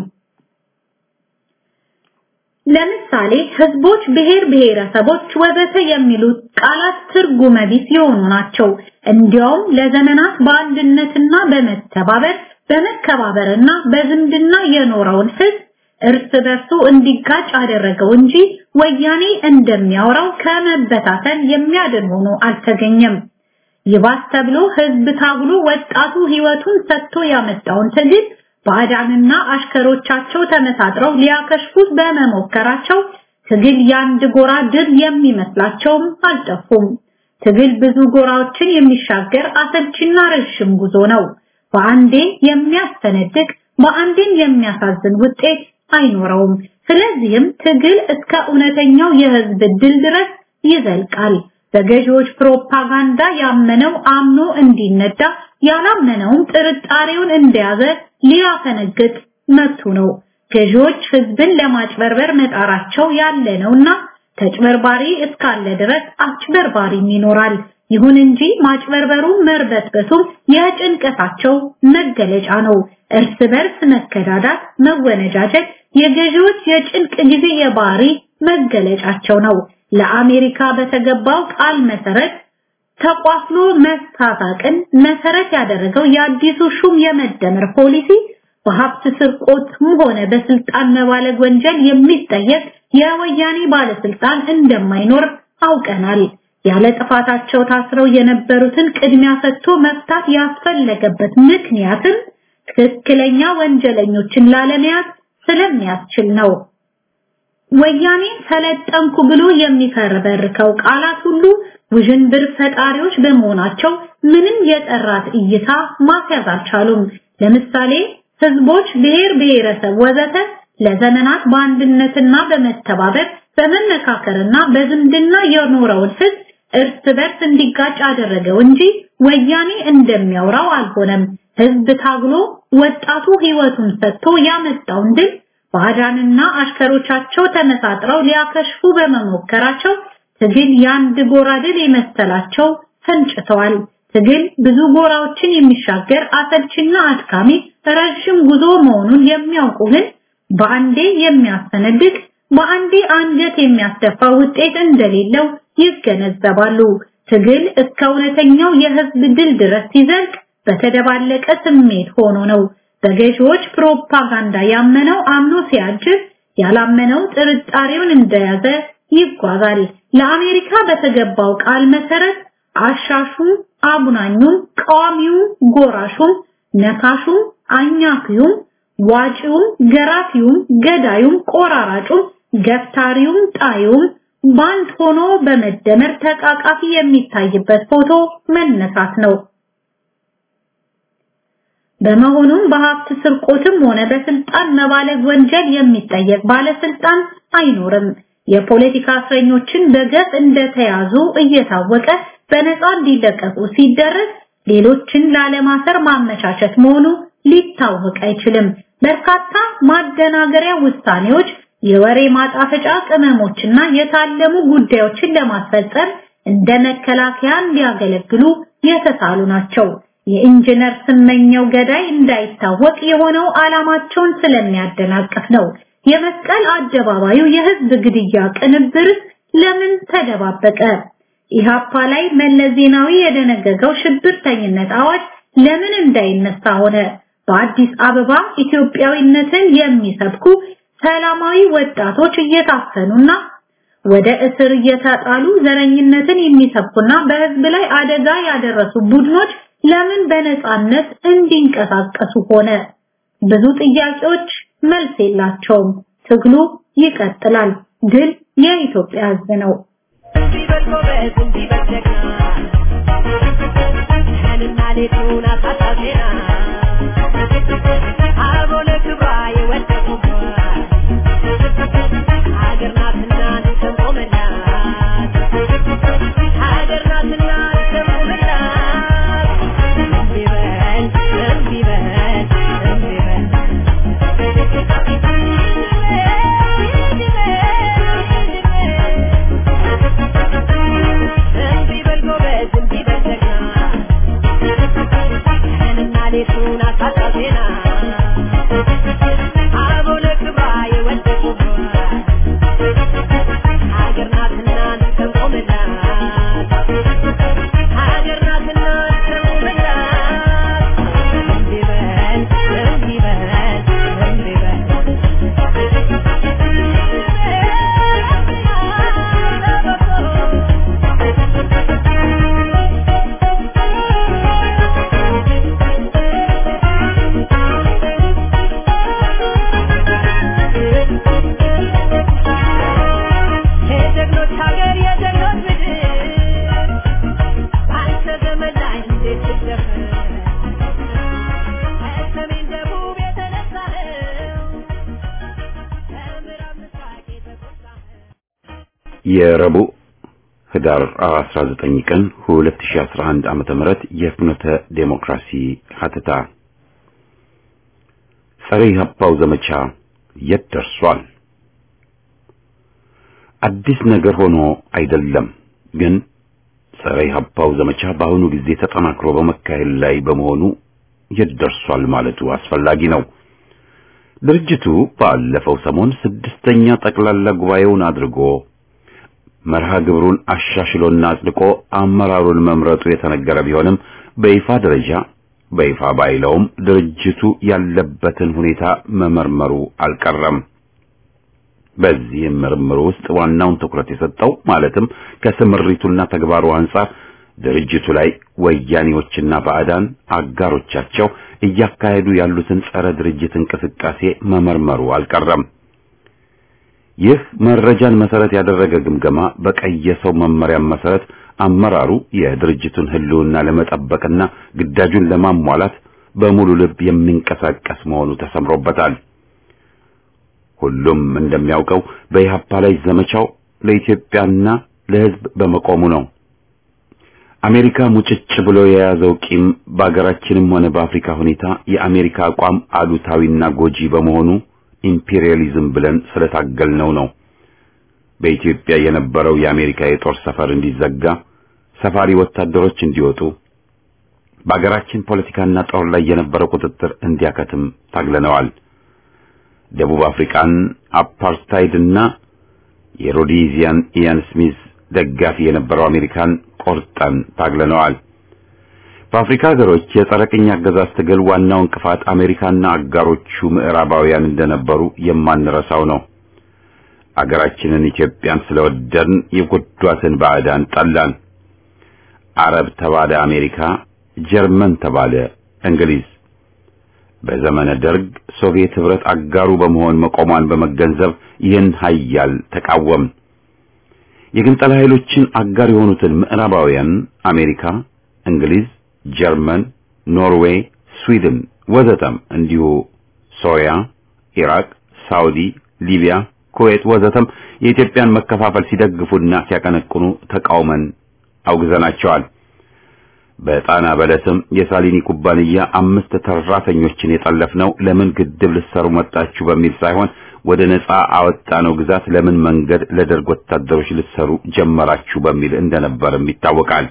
ለምሳሌ ህዝቦች፣ ብሔር ብሔረሰቦች ወዘተ የሚሉት ቃላት ትርጉመ ቢስ የሆኑ ናቸው። እንዲያውም ለዘመናት በአንድነትና በመተባበር በመከባበርና በዝምድና የኖረውን ህዝብ እርስ በርሱ እንዲጋጭ አደረገው እንጂ ወያኔ እንደሚያወራው ከመበታተን የሚያድን ሆኖ አልተገኘም። ይባስ ተብሎ ህዝብ ታግሎ ወጣቱ ህይወቱን ሰጥቶ ያመጣውን ትግል ባዕዳንና አሽከሮቻቸው ተመሳጥረው ሊያከሽፉት በመሞከራቸው ትግል የአንድ ጎራ ድል የሚመስላቸውም አልጠፉም። ትግል ብዙ ጎራዎችን የሚሻገር አሰልችና ረዥም ጉዞ ነው። በአንዴ የሚያስተነድቅ በአንዴም የሚያሳዝን ውጤት አይኖረውም። ስለዚህም ትግል እስከ እውነተኛው የህዝብ ድል ድረስ ይዘልቃል። በገዢዎች ፕሮፓጋንዳ ያመነው አምኖ እንዲነዳ ያላመነውም ጥርጣሬውን እንደያዘ ሊያፈነግጥ መብቱ ነው። ገዢዎች ህዝብን ለማጭበርበር መጣራቸው ያለ ነውና ተጭበርባሪ እስካለ ድረስ አጭበርባሪም ይኖራል። ይሁን እንጂ ማጭበርበሩ መርበትበቱም የጭንቀታቸው መገለጫ ነው። እርስ በርስ መከዳዳት፣ መወነጃጀት የገዢዎች የጭንቅ ጊዜ የባህሪ መገለጫቸው ነው። ለአሜሪካ በተገባው ቃል መሰረት ተቋፍሎ መሳሳቅን መሰረት ያደረገው የአዲሱ ሹም የመደመር ፖሊሲ በሀብት ስርቆትም ሆነ በስልጣን መባለግ ወንጀል የሚጠየቅ የወያኔ ባለስልጣን እንደማይኖር አውቀናል። ያለ ጥፋታቸው ታስረው የነበሩትን ቅድሚያ ሰጥቶ መፍታት ያስፈለገበት ምክንያትም ትክክለኛ ወንጀለኞችን ላለመያዝ ስለሚያስችል ነው። ወያኔ ሰለጠንኩ ብሎ የሚፈረበርከው ቃላት ሁሉ ውዥንብር ፈጣሪዎች በመሆናቸው ምንም የጠራት እይታ ማስያዝ አልቻሉም። ለምሳሌ ህዝቦች፣ ብሔር ብሔረሰብ ወዘተ ለዘመናት በአንድነትና በመተባበር በመመካከርና በዝምድና የኖረውን ህዝብ እርስ በርስ እንዲጋጭ አደረገው እንጂ ወያኔ እንደሚያወራው አልሆነም። ህዝብ ታግሎ ወጣቱ ህይወቱን ሰጥቶ ያመጣውን ድል ባዕዳንና አሽከሮቻቸው ተመሳጥረው ሊያከሽፉ በመሞከራቸው ትግል የአንድ ጎራ ድል የመሰላቸው ፈንጭተዋል። ትግል ብዙ ጎራዎችን የሚሻገር አሰልችና አድካሚ ረዥም ጉዞ መሆኑን የሚያውቁ ግን በአንዴ የሚያስተነድቅ በአንዴ አንጀት የሚያስደፋ ውጤት እንደሌለው ይገነዘባሉ። ትግል እስከ እውነተኛው የህዝብ ድል ድረስ ሲዘልቅ በተደባለቀ ስሜት ሆኖ ነው። በገዢዎች ፕሮፓጋንዳ ያመነው አምኖ ሲያጅብ፣ ያላመነው ጥርጣሬውን እንደያዘ ይጓዛል። ለአሜሪካ በተገባው ቃል መሰረት አሻሹም፣ አቡናኙም፣ ቃዋሚውም፣ ጎራሹም፣ ነካሹም፣ አኛኪውም፣ ዋጪውም፣ ገራፊውም፣ ገዳዩም፣ ቆራራጩም፣ ገፍታሪውም፣ ጣዩም ባንድ ሆኖ በመደመር ተቃቃፊ የሚታይበት ፎቶ መነሳት ነው። በመሆኑም በሀብት ስርቆትም ሆነ በስልጣን መባለግ ወንጀል የሚጠየቅ ባለስልጣን አይኖርም። የፖለቲካ እስረኞችን በገፍ እንደተያዙ እየታወቀ በነፃ እንዲለቀቁ ሲደረግ ሌሎችን ላለማሰር ማመቻቸት መሆኑ ሊታወቅ አይችልም። በርካታ ማደናገሪያ ውሳኔዎች፣ የወሬ ማጣፈጫ ቅመሞችና የታለሙ ጉዳዮችን ለማስፈጸም እንደ መከላከያ እንዲያገለግሉ የተሳሉ ናቸው። የኢንጂነር ስመኘው ገዳይ እንዳይታወቅ የሆነው ዓላማቸውን ስለሚያደናቅፍ ነው። የመስቀል አደባባዩ የህዝብ ግድያ ቅንብር ለምን ተደባበቀ? ኢሃፓ ላይ መለስ ዜናዊ የደነገገው ሽብርተኝነት አዋጅ ለምን እንዳይነሳ ሆነ? በአዲስ አበባ ኢትዮጵያዊነትን የሚሰብኩ ሰላማዊ ወጣቶች እየታፈኑና ወደ እስር እየተጣሉ ዘረኝነትን የሚሰብኩና በህዝብ ላይ አደጋ ያደረሱ ቡድኖች ለምን በነፃነት እንዲንቀሳቀሱ ሆነ? ብዙ ጥያቄዎች መልስ የላቸውም። ትግሉ ይቀጥላል። ድል የኢትዮጵያ ህዝብ ነው። የረቡዕ ህዳር 19 ቀን 2011 ዓመተ ምህረት የፍኖተ ዴሞክራሲ ሀተታ ጸረ ኢህአፓው ዘመቻ የት ደርሷል? አዲስ ነገር ሆኖ አይደለም፣ ግን ጸረ ኢህአፓው ዘመቻ በአሁኑ ጊዜ ተጠናክሮ በመካሄድ ላይ በመሆኑ የት ደርሷል ማለቱ አስፈላጊ ነው። ድርጅቱ ባለፈው ሰሞን ስድስተኛ ጠቅላላ ጉባኤውን አድርጎ መርሃ ግብሩን አሻሽሎና አጽድቆ አመራሩን መምረጡ የተነገረ ቢሆንም በይፋ ደረጃ በይፋ ባይለውም ድርጅቱ ያለበትን ሁኔታ መመርመሩ አልቀረም። በዚህም ምርምር ውስጥ ዋናውን ትኩረት የሰጠው ማለትም ከስምሪቱና ተግባሩ አንጻር ድርጅቱ ላይ ወያኔዎችና ባዕዳን አጋሮቻቸው እያካሄዱ ያሉትን ጸረ ድርጅት እንቅስቃሴ መመርመሩ አልቀረም። ይህ መረጃን መሰረት ያደረገ ግምገማ በቀየሰው መመሪያ መሰረት አመራሩ የድርጅቱን ሕልውና ለመጠበቅና ግዳጁን ለማሟላት በሙሉ ልብ የሚንቀሳቀስ መሆኑ ተሰምሮበታል። ሁሉም እንደሚያውቀው በኢህአፓ ላይ ዘመቻው ለኢትዮጵያና ለሕዝብ በመቆሙ ነው። አሜሪካ ሙጭጭ ብሎ የያዘው ቂም በአገራችንም ሆነ በአፍሪካ ሁኔታ የአሜሪካ አቋም አሉታዊና ጎጂ በመሆኑ ኢምፔሪያሊዝም ብለን ስለታገልነው ነው። በኢትዮጵያ የነበረው የአሜሪካ የጦር ሰፈር እንዲዘጋ፣ ሰፋሪ ወታደሮች እንዲወጡ፣ በአገራችን ፖለቲካና ጦር ላይ የነበረው ቁጥጥር እንዲያከትም ታግለነዋል። ደቡብ አፍሪካን አፓርታይድና የሮዲዚያን ኢያን ስሚዝ ደጋፊ የነበረው አሜሪካን ቆርጠን ታግለነዋል። በአፍሪካ ሀገሮች የጸረ ቅኝ አገዛዝ ትግል ዋናው እንቅፋት አሜሪካና አጋሮቹ ምዕራባውያን እንደነበሩ የማንረሳው ነው። አገራችንን ኢትዮጵያን ስለወደድን የጎዷትን ባዕዳን ጠላን። አረብ ተባለ አሜሪካ፣ ጀርመን ተባለ እንግሊዝ። በዘመነ ደርግ ሶቪየት ህብረት አጋሩ በመሆን መቆሟን በመገንዘብ ይህን ኃያል ተቃወም። የግንጠላ ኃይሎችን አጋር የሆኑትን ምዕራባውያን አሜሪካ፣ እንግሊዝ ጀርመን፣ ኖርዌይ፣ ስዊድን ወዘተም እንዲሁ ሶሪያ፣ ኢራቅ፣ ሳውዲ፣ ሊቢያ፣ ኩዌት ወዘተም የኢትዮጵያን መከፋፈል ሲደግፉና ሲያቀነቅኑ ተቃውመን አውግዘናቸዋል። በጣና በለስም የሳሊኒ ኩባንያ አምስት ተራተኞችን የጠለፍነው ለምን ግድብ ልትሰሩ መጣችሁ በሚል ሳይሆን ወደ ነጻ አወጣነው ግዛት ለምን መንገድ ለደርግ ወታደሮች ልትሰሩ ጀመራችሁ በሚል እንደነበርም ይታወቃል።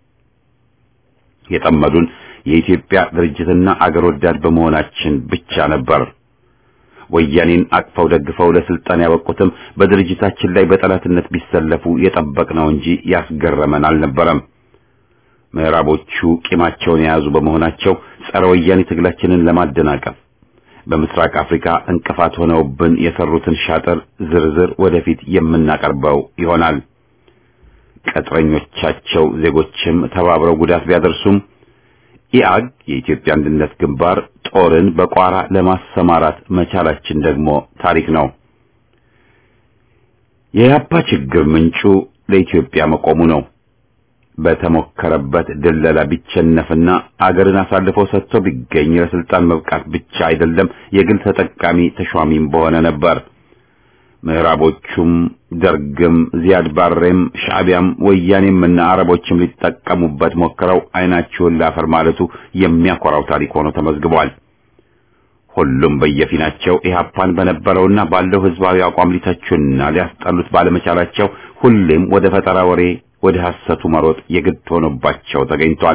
የጠመዱን የኢትዮጵያ ድርጅትና አገር ወዳድ በመሆናችን ብቻ ነበር። ወያኔን አቅፈው ደግፈው ለስልጣን ያበቁትም በድርጅታችን ላይ በጠላትነት ቢሰለፉ የጠበቅነው እንጂ ያስገረመን አልነበረም። ምዕራቦቹ ቂማቸውን የያዙ በመሆናቸው ጸረ ወያኔ ትግላችንን ለማደናቀፍ በምስራቅ አፍሪካ እንቅፋት ሆነውብን የሰሩትን ሻጥር ዝርዝር ወደፊት የምናቀርበው ይሆናል። ቅጥረኞቻቸው ዜጎችም ተባብረው ጉዳት ቢያደርሱም ኢአግ የኢትዮጵያ አንድነት ግንባር ጦርን በቋራ ለማሰማራት መቻላችን ደግሞ ታሪክ ነው። የያፓ ችግር ምንጩ ለኢትዮጵያ መቆሙ ነው። በተሞከረበት ድለላ ቢቸነፍና አገርን አሳልፎ ሰጥቶ ቢገኝ ለስልጣን መብቃት ብቻ አይደለም የግል ተጠቃሚ ተሿሚም በሆነ ነበር። ምዕራቦቹም ደርግም ዚያድ ባሬም ሻዕቢያም ወያኔም እና አረቦችም ሊጠቀሙበት ሞክረው አይናቸውን ላፈር ማለቱ የሚያኮራው ታሪክ ሆኖ ተመዝግቧል። ሁሉም በየፊናቸው ኢህአፓን በነበረውና ባለው ህዝባዊ አቋም ሊተቹና ሊያስጠሉት ባለመቻላቸው ሁሌም ወደ ፈጠራ ወሬ ወደ ሐሰቱ መሮጥ የግድ ሆኖባቸው ተገኝቷል።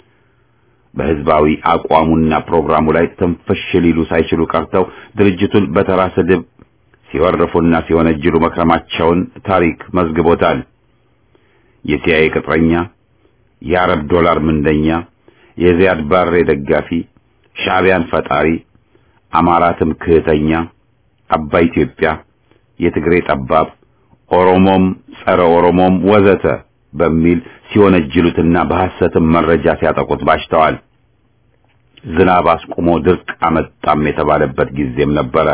በህዝባዊ አቋሙና ፕሮግራሙ ላይ ትንፍሽ ሊሉ ሳይችሉ ቀርተው ድርጅቱን በተራ ስድብ ሲወርፉና ሲወነጅሉ መክረማቸውን ታሪክ መዝግቦታል። የሲአይኤ ቅጥረኛ፣ የአረብ ዶላር ምንደኛ፣ የዚያድ ባሬ ደጋፊ፣ ሻዕቢያን ፈጣሪ፣ አማራ ትምክህተኛ፣ አባይ ኢትዮጵያ፣ የትግሬ ጠባብ፣ ኦሮሞም ጸረ ኦሮሞም ወዘተ በሚል ሲወነጅሉትና በሐሰትም መረጃ ሲያጠቁት ባሽተዋል። ዝናብ አስቁሞ ድርቅ አመጣም የተባለበት ጊዜም ነበረ።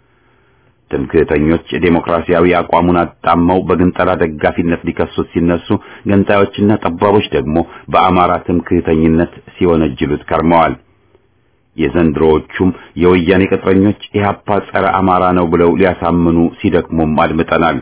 ትምክህተኞች ዴሞክራሲያዊ አቋሙን አጣመው በግንጠላ ደጋፊነት ሊከሱት ሲነሱ፣ ገንጣዮችና ጠባቦች ደግሞ በአማራ ትምክህተኝነት ሲወነጅሉት ከርመዋል። የዘንድሮዎቹም የወያኔ ቅጥረኞች ኢህአፓ ጸረ አማራ ነው ብለው ሊያሳምኑ ሲደክሙም አድምጠናል።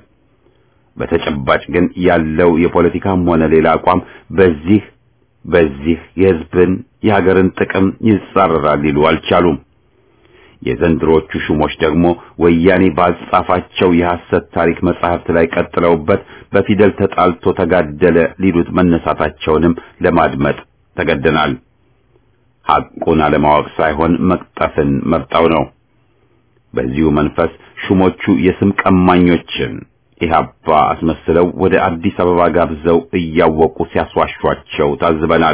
በተጨባጭ ግን ያለው የፖለቲካም ሆነ ሌላ አቋም በዚህ በዚህ የህዝብን የሀገርን ጥቅም ይጻረራል ሊሉ አልቻሉም። የዘንድሮቹ ሹሞች ደግሞ ወያኔ ባጻፋቸው የሐሰት ታሪክ መጻሕፍት ላይ ቀጥለውበት በፊደል ተጣልቶ ተጋደለ ሊሉት መነሳታቸውንም ለማድመጥ ተገደናል። ሐቁን አለማወቅ ሳይሆን መቅጠፍን መርጠው ነው። በዚሁ መንፈስ ሹሞቹ የስም ቀማኞችን ኢህአፓ አስመስለው ወደ አዲስ አበባ ጋብዘው እያወቁ ሲያስዋሿቸው ታዝበናል።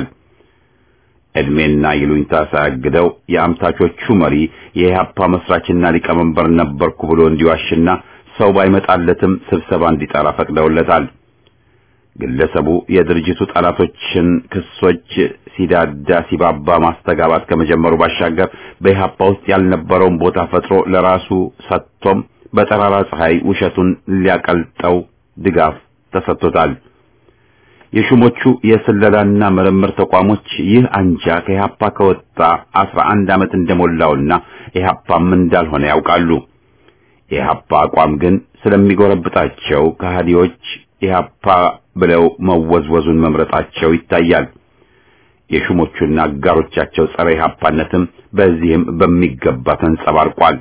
ዕድሜና ይሉኝታ ሳያግደው የአምታቾቹ መሪ የኢህአፓ መስራችና ሊቀመንበር ነበርኩ ብሎ እንዲዋሽና ሰው ባይመጣለትም ስብሰባ እንዲጠራ ፈቅደውለታል። ግለሰቡ የድርጅቱ ጠላቶችን ክሶች ሲዳዳ ሲባባ ማስተጋባት ከመጀመሩ ባሻገር በኢህአፓ ውስጥ ያልነበረውን ቦታ ፈጥሮ ለራሱ ሰጥቶም በጠራራ ፀሐይ ውሸቱን ሊያቀልጠው ድጋፍ ተሰጥቶታል። የሹሞቹ የስለላና ምርምር ተቋሞች ይህ አንጃ ከኢህአፓ ከወጣ አስራ አንድ ዓመት እንደሞላውና ኢህአፓም እንዳልሆነ ያውቃሉ። የኢህአፓ አቋም ግን ስለሚጎረብጣቸው ከሃዲዎች ኢህአፓ ብለው መወዝወዙን መምረጣቸው ይታያል። የሹሞቹና አጋሮቻቸው ጸረ ኢህአፓነትም በዚህም በሚገባ ተንጸባርቋል።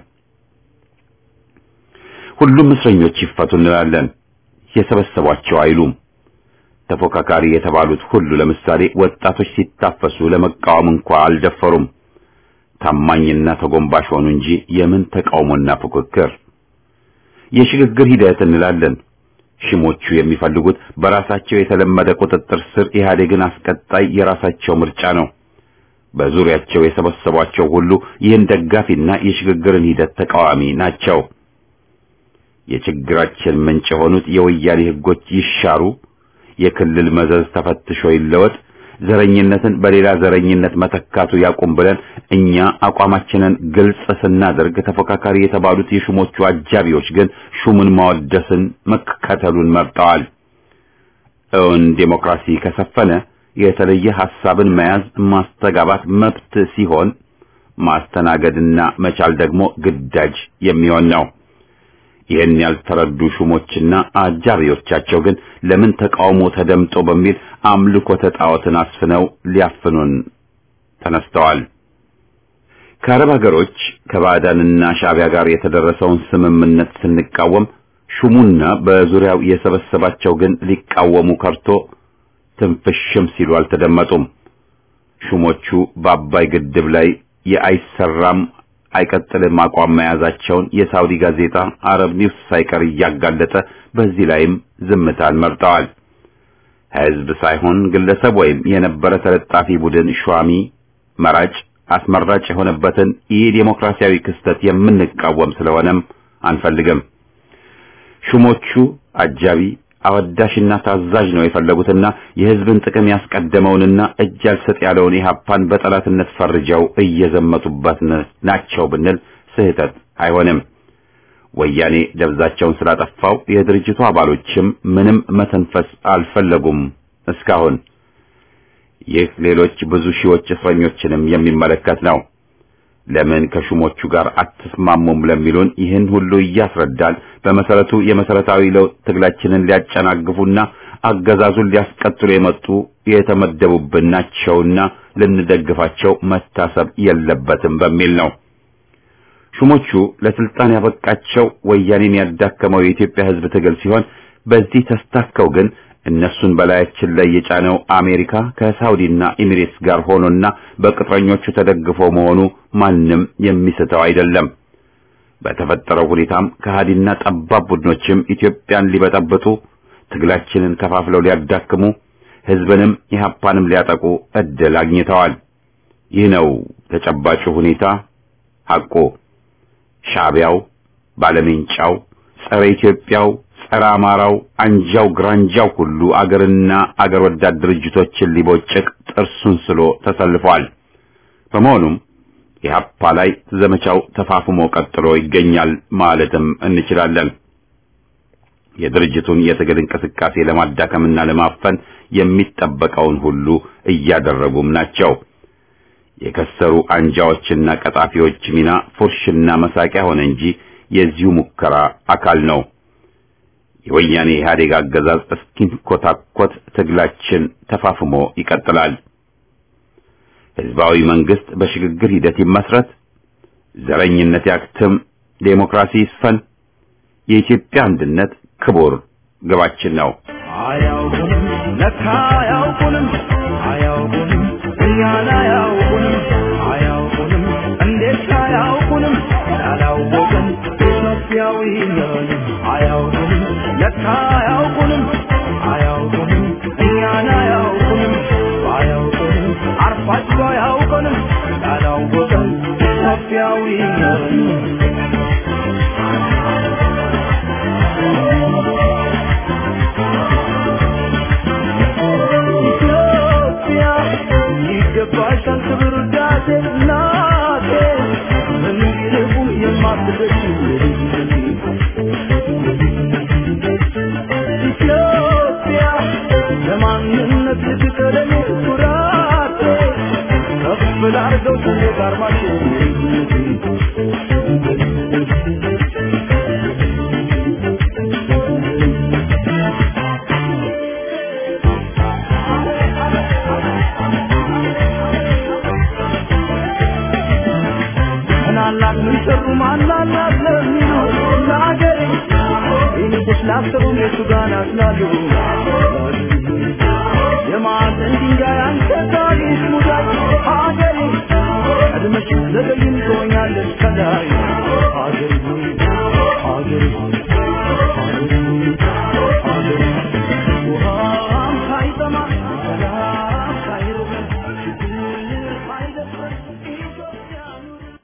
ሁሉም እስረኞች ይፈቱ እንላለን። የሰበሰቧቸው አይሉም። ተፎካካሪ የተባሉት ሁሉ ለምሳሌ ወጣቶች ሲታፈሱ ለመቃወም እንኳ አልደፈሩም። ታማኝና ተጎንባሽ ሆኑ እንጂ የምን ተቃውሞና ፉክክር። የሽግግር ሂደት እንላለን። ሽሞቹ የሚፈልጉት በራሳቸው የተለመደ ቁጥጥር ስር ኢህአዴግን አስቀጣይ የራሳቸው ምርጫ ነው። በዙሪያቸው የሰበሰቧቸው ሁሉ ይህን ደጋፊና የሽግግርን ሂደት ተቃዋሚ ናቸው። የችግራችን ምንጭ የሆኑት የወያኔ ህጎች ይሻሩ፣ የክልል መዘዝ ተፈትሾ ይለወጥ፣ ዘረኝነትን በሌላ ዘረኝነት መተካቱ ያቁም ብለን እኛ አቋማችንን ግልጽ ስናደርግ ተፎካካሪ የተባሉት የሹሞቹ አጃቢዎች ግን ሹሙን ማወደስን መከተሉን መርጠዋል። እውን ዴሞክራሲ ከሰፈነ የተለየ ሐሳብን መያዝ ማስተጋባት መብት ሲሆን ማስተናገድና መቻል ደግሞ ግዳጅ የሚሆን ነው። ይህን ያልተረዱ ሹሞችና አጃቢዎቻቸው ግን ለምን ተቃውሞ ተደምጦ በሚል አምልኮተ ጣዖትን አስፍነው ሊያፍኑን ተነስተዋል። ከአረብ ሀገሮች ከባዕዳንና ሻዕቢያ ጋር የተደረሰውን ስምምነት ስንቃወም ሹሙና በዙሪያው የሰበሰባቸው ግን ሊቃወሙ ከርቶ ትንፍሽም ሲሉ አልተደመጡም። ሹሞቹ በአባይ ግድብ ላይ የአይሰራም አይቀጥልም አቋም መያዛቸውን የሳውዲ ጋዜጣ አረብ ኒውስ ሳይቀር እያጋለጠ በዚህ ላይም ዝምታን መርጠዋል። ሕዝብ ሳይሆን ግለሰብ ወይም የነበረ ተለጣፊ ቡድን ሿሚ መራጭ አስመራጭ የሆነበትን ይህ ዴሞክራሲያዊ ክስተት የምንቃወም ስለሆነም አንፈልግም። ሹሞቹ አጃቢ አወዳሽና ታዛዥ ነው የፈለጉትና የሕዝብን ጥቅም ያስቀደመውንና እጅ አልሰጥ ያለውን ኢህአፓን በጠላትነት ፈርጀው እየዘመቱበት ናቸው ብንል ስህተት አይሆንም። ወያኔ ደብዛቸውን ስላጠፋው የድርጅቱ አባሎችም ምንም መተንፈስ አልፈለጉም እስካሁን። ይህ ሌሎች ብዙ ሺዎች እስረኞችንም የሚመለከት ነው። ለምን ከሹሞቹ ጋር አትስማሙም ለሚሉን ይህን ሁሉ እያስረዳል በመሰረቱ የመሰረታዊ ለውጥ ትግላችንን ሊያጨናግፉና አገዛዙን ሊያስቀጥሉ የመጡ የተመደቡብን ናቸውና ልንደግፋቸው መታሰብ የለበትም በሚል ነው። ሹሞቹ ለስልጣን ያበቃቸው ወያኔን ያዳከመው የኢትዮጵያ ሕዝብ ትግል ሲሆን በዚህ ተስታከው ግን እነሱን በላያችን ላይ የጫነው አሜሪካ ከሳውዲና ኤሚሬትስ ጋር ሆኖና በቅጥረኞቹ ተደግፎ መሆኑ ማንም የሚስተው አይደለም። በተፈጠረው ሁኔታም ከሃዲና ጠባብ ቡድኖችም ኢትዮጵያን ሊበጠብጡ፣ ትግላችንን ከፋፍለው ሊያዳክሙ፣ ሕዝብንም ኢህአፓንም ሊያጠቁ እድል አግኝተዋል። ይህ ነው ተጨባጩ ሁኔታ ሐቁ። ሻዕቢያው፣ ባለሜንጫው፣ ጸረ ኢትዮጵያው ጸረ አማራው አንጃው ግራንጃው ሁሉ አገርና አገር ወዳድ ድርጅቶችን ሊቦጭቅ ጥርሱን ስሎ ተሰልፏል። በመሆኑም ኢህአፓ ላይ ዘመቻው ተፋፍሞ ቀጥሎ ይገኛል ማለትም እንችላለን። የድርጅቱን የትግል እንቅስቃሴ ለማዳከምና ለማፈን የሚጠበቀውን ሁሉ እያደረጉም ናቸው። የከሰሩ አንጃዎችና ቀጣፊዎች ሚና ፉርሽና መሳቂያ ሆነ እንጂ የዚሁ ሙከራ አካል ነው። የወያኔ ኢህአዴግ አገዛዝ እስኪንኮታኮት ትግላችን ተፋፍሞ ይቀጥላል። ህዝባዊ መንግስት በሽግግር ሂደት ይመስረት፣ ዘረኝነት ያክትም፣ ዴሞክራሲ ይስፈን፣ የኢትዮጵያ አንድነት ክቡር ግባችን ነው። አያውቁንም ለካ አያውቁንም አያውቁንም እኛን አያውቁንም አያውቁንም እንዴት አያውቁንም ያላወቅን ኢትዮጵያዊ ነን አያውቁንም ለካ አያውቁንም አያውቁንም እኛን አያውቁንም አያውቁንም አርፋቸው አያውቁንም ያላወቅን ኢትዮጵያዊ ነን ኢትዮጵያ ይገባሻል ክብር ውዳሴ እናቴ ምን ቢልቁም የማትደርሺ ኢትዮጵያ ለማንነት ልትቀደም ኩራቴ ከፍ ላርገው ሰንደቅ ዓርማችን ምናላት ምን ሰሩ ማናላት ለሚሉ ለአገሬ ይንቁስ ላሰሩ የቱ ጋር ናስላሉ የማዕዘን ድንጋይ አንተ ታሪክ ሙዳይ አገሬ ቀድመሽ ዘገይን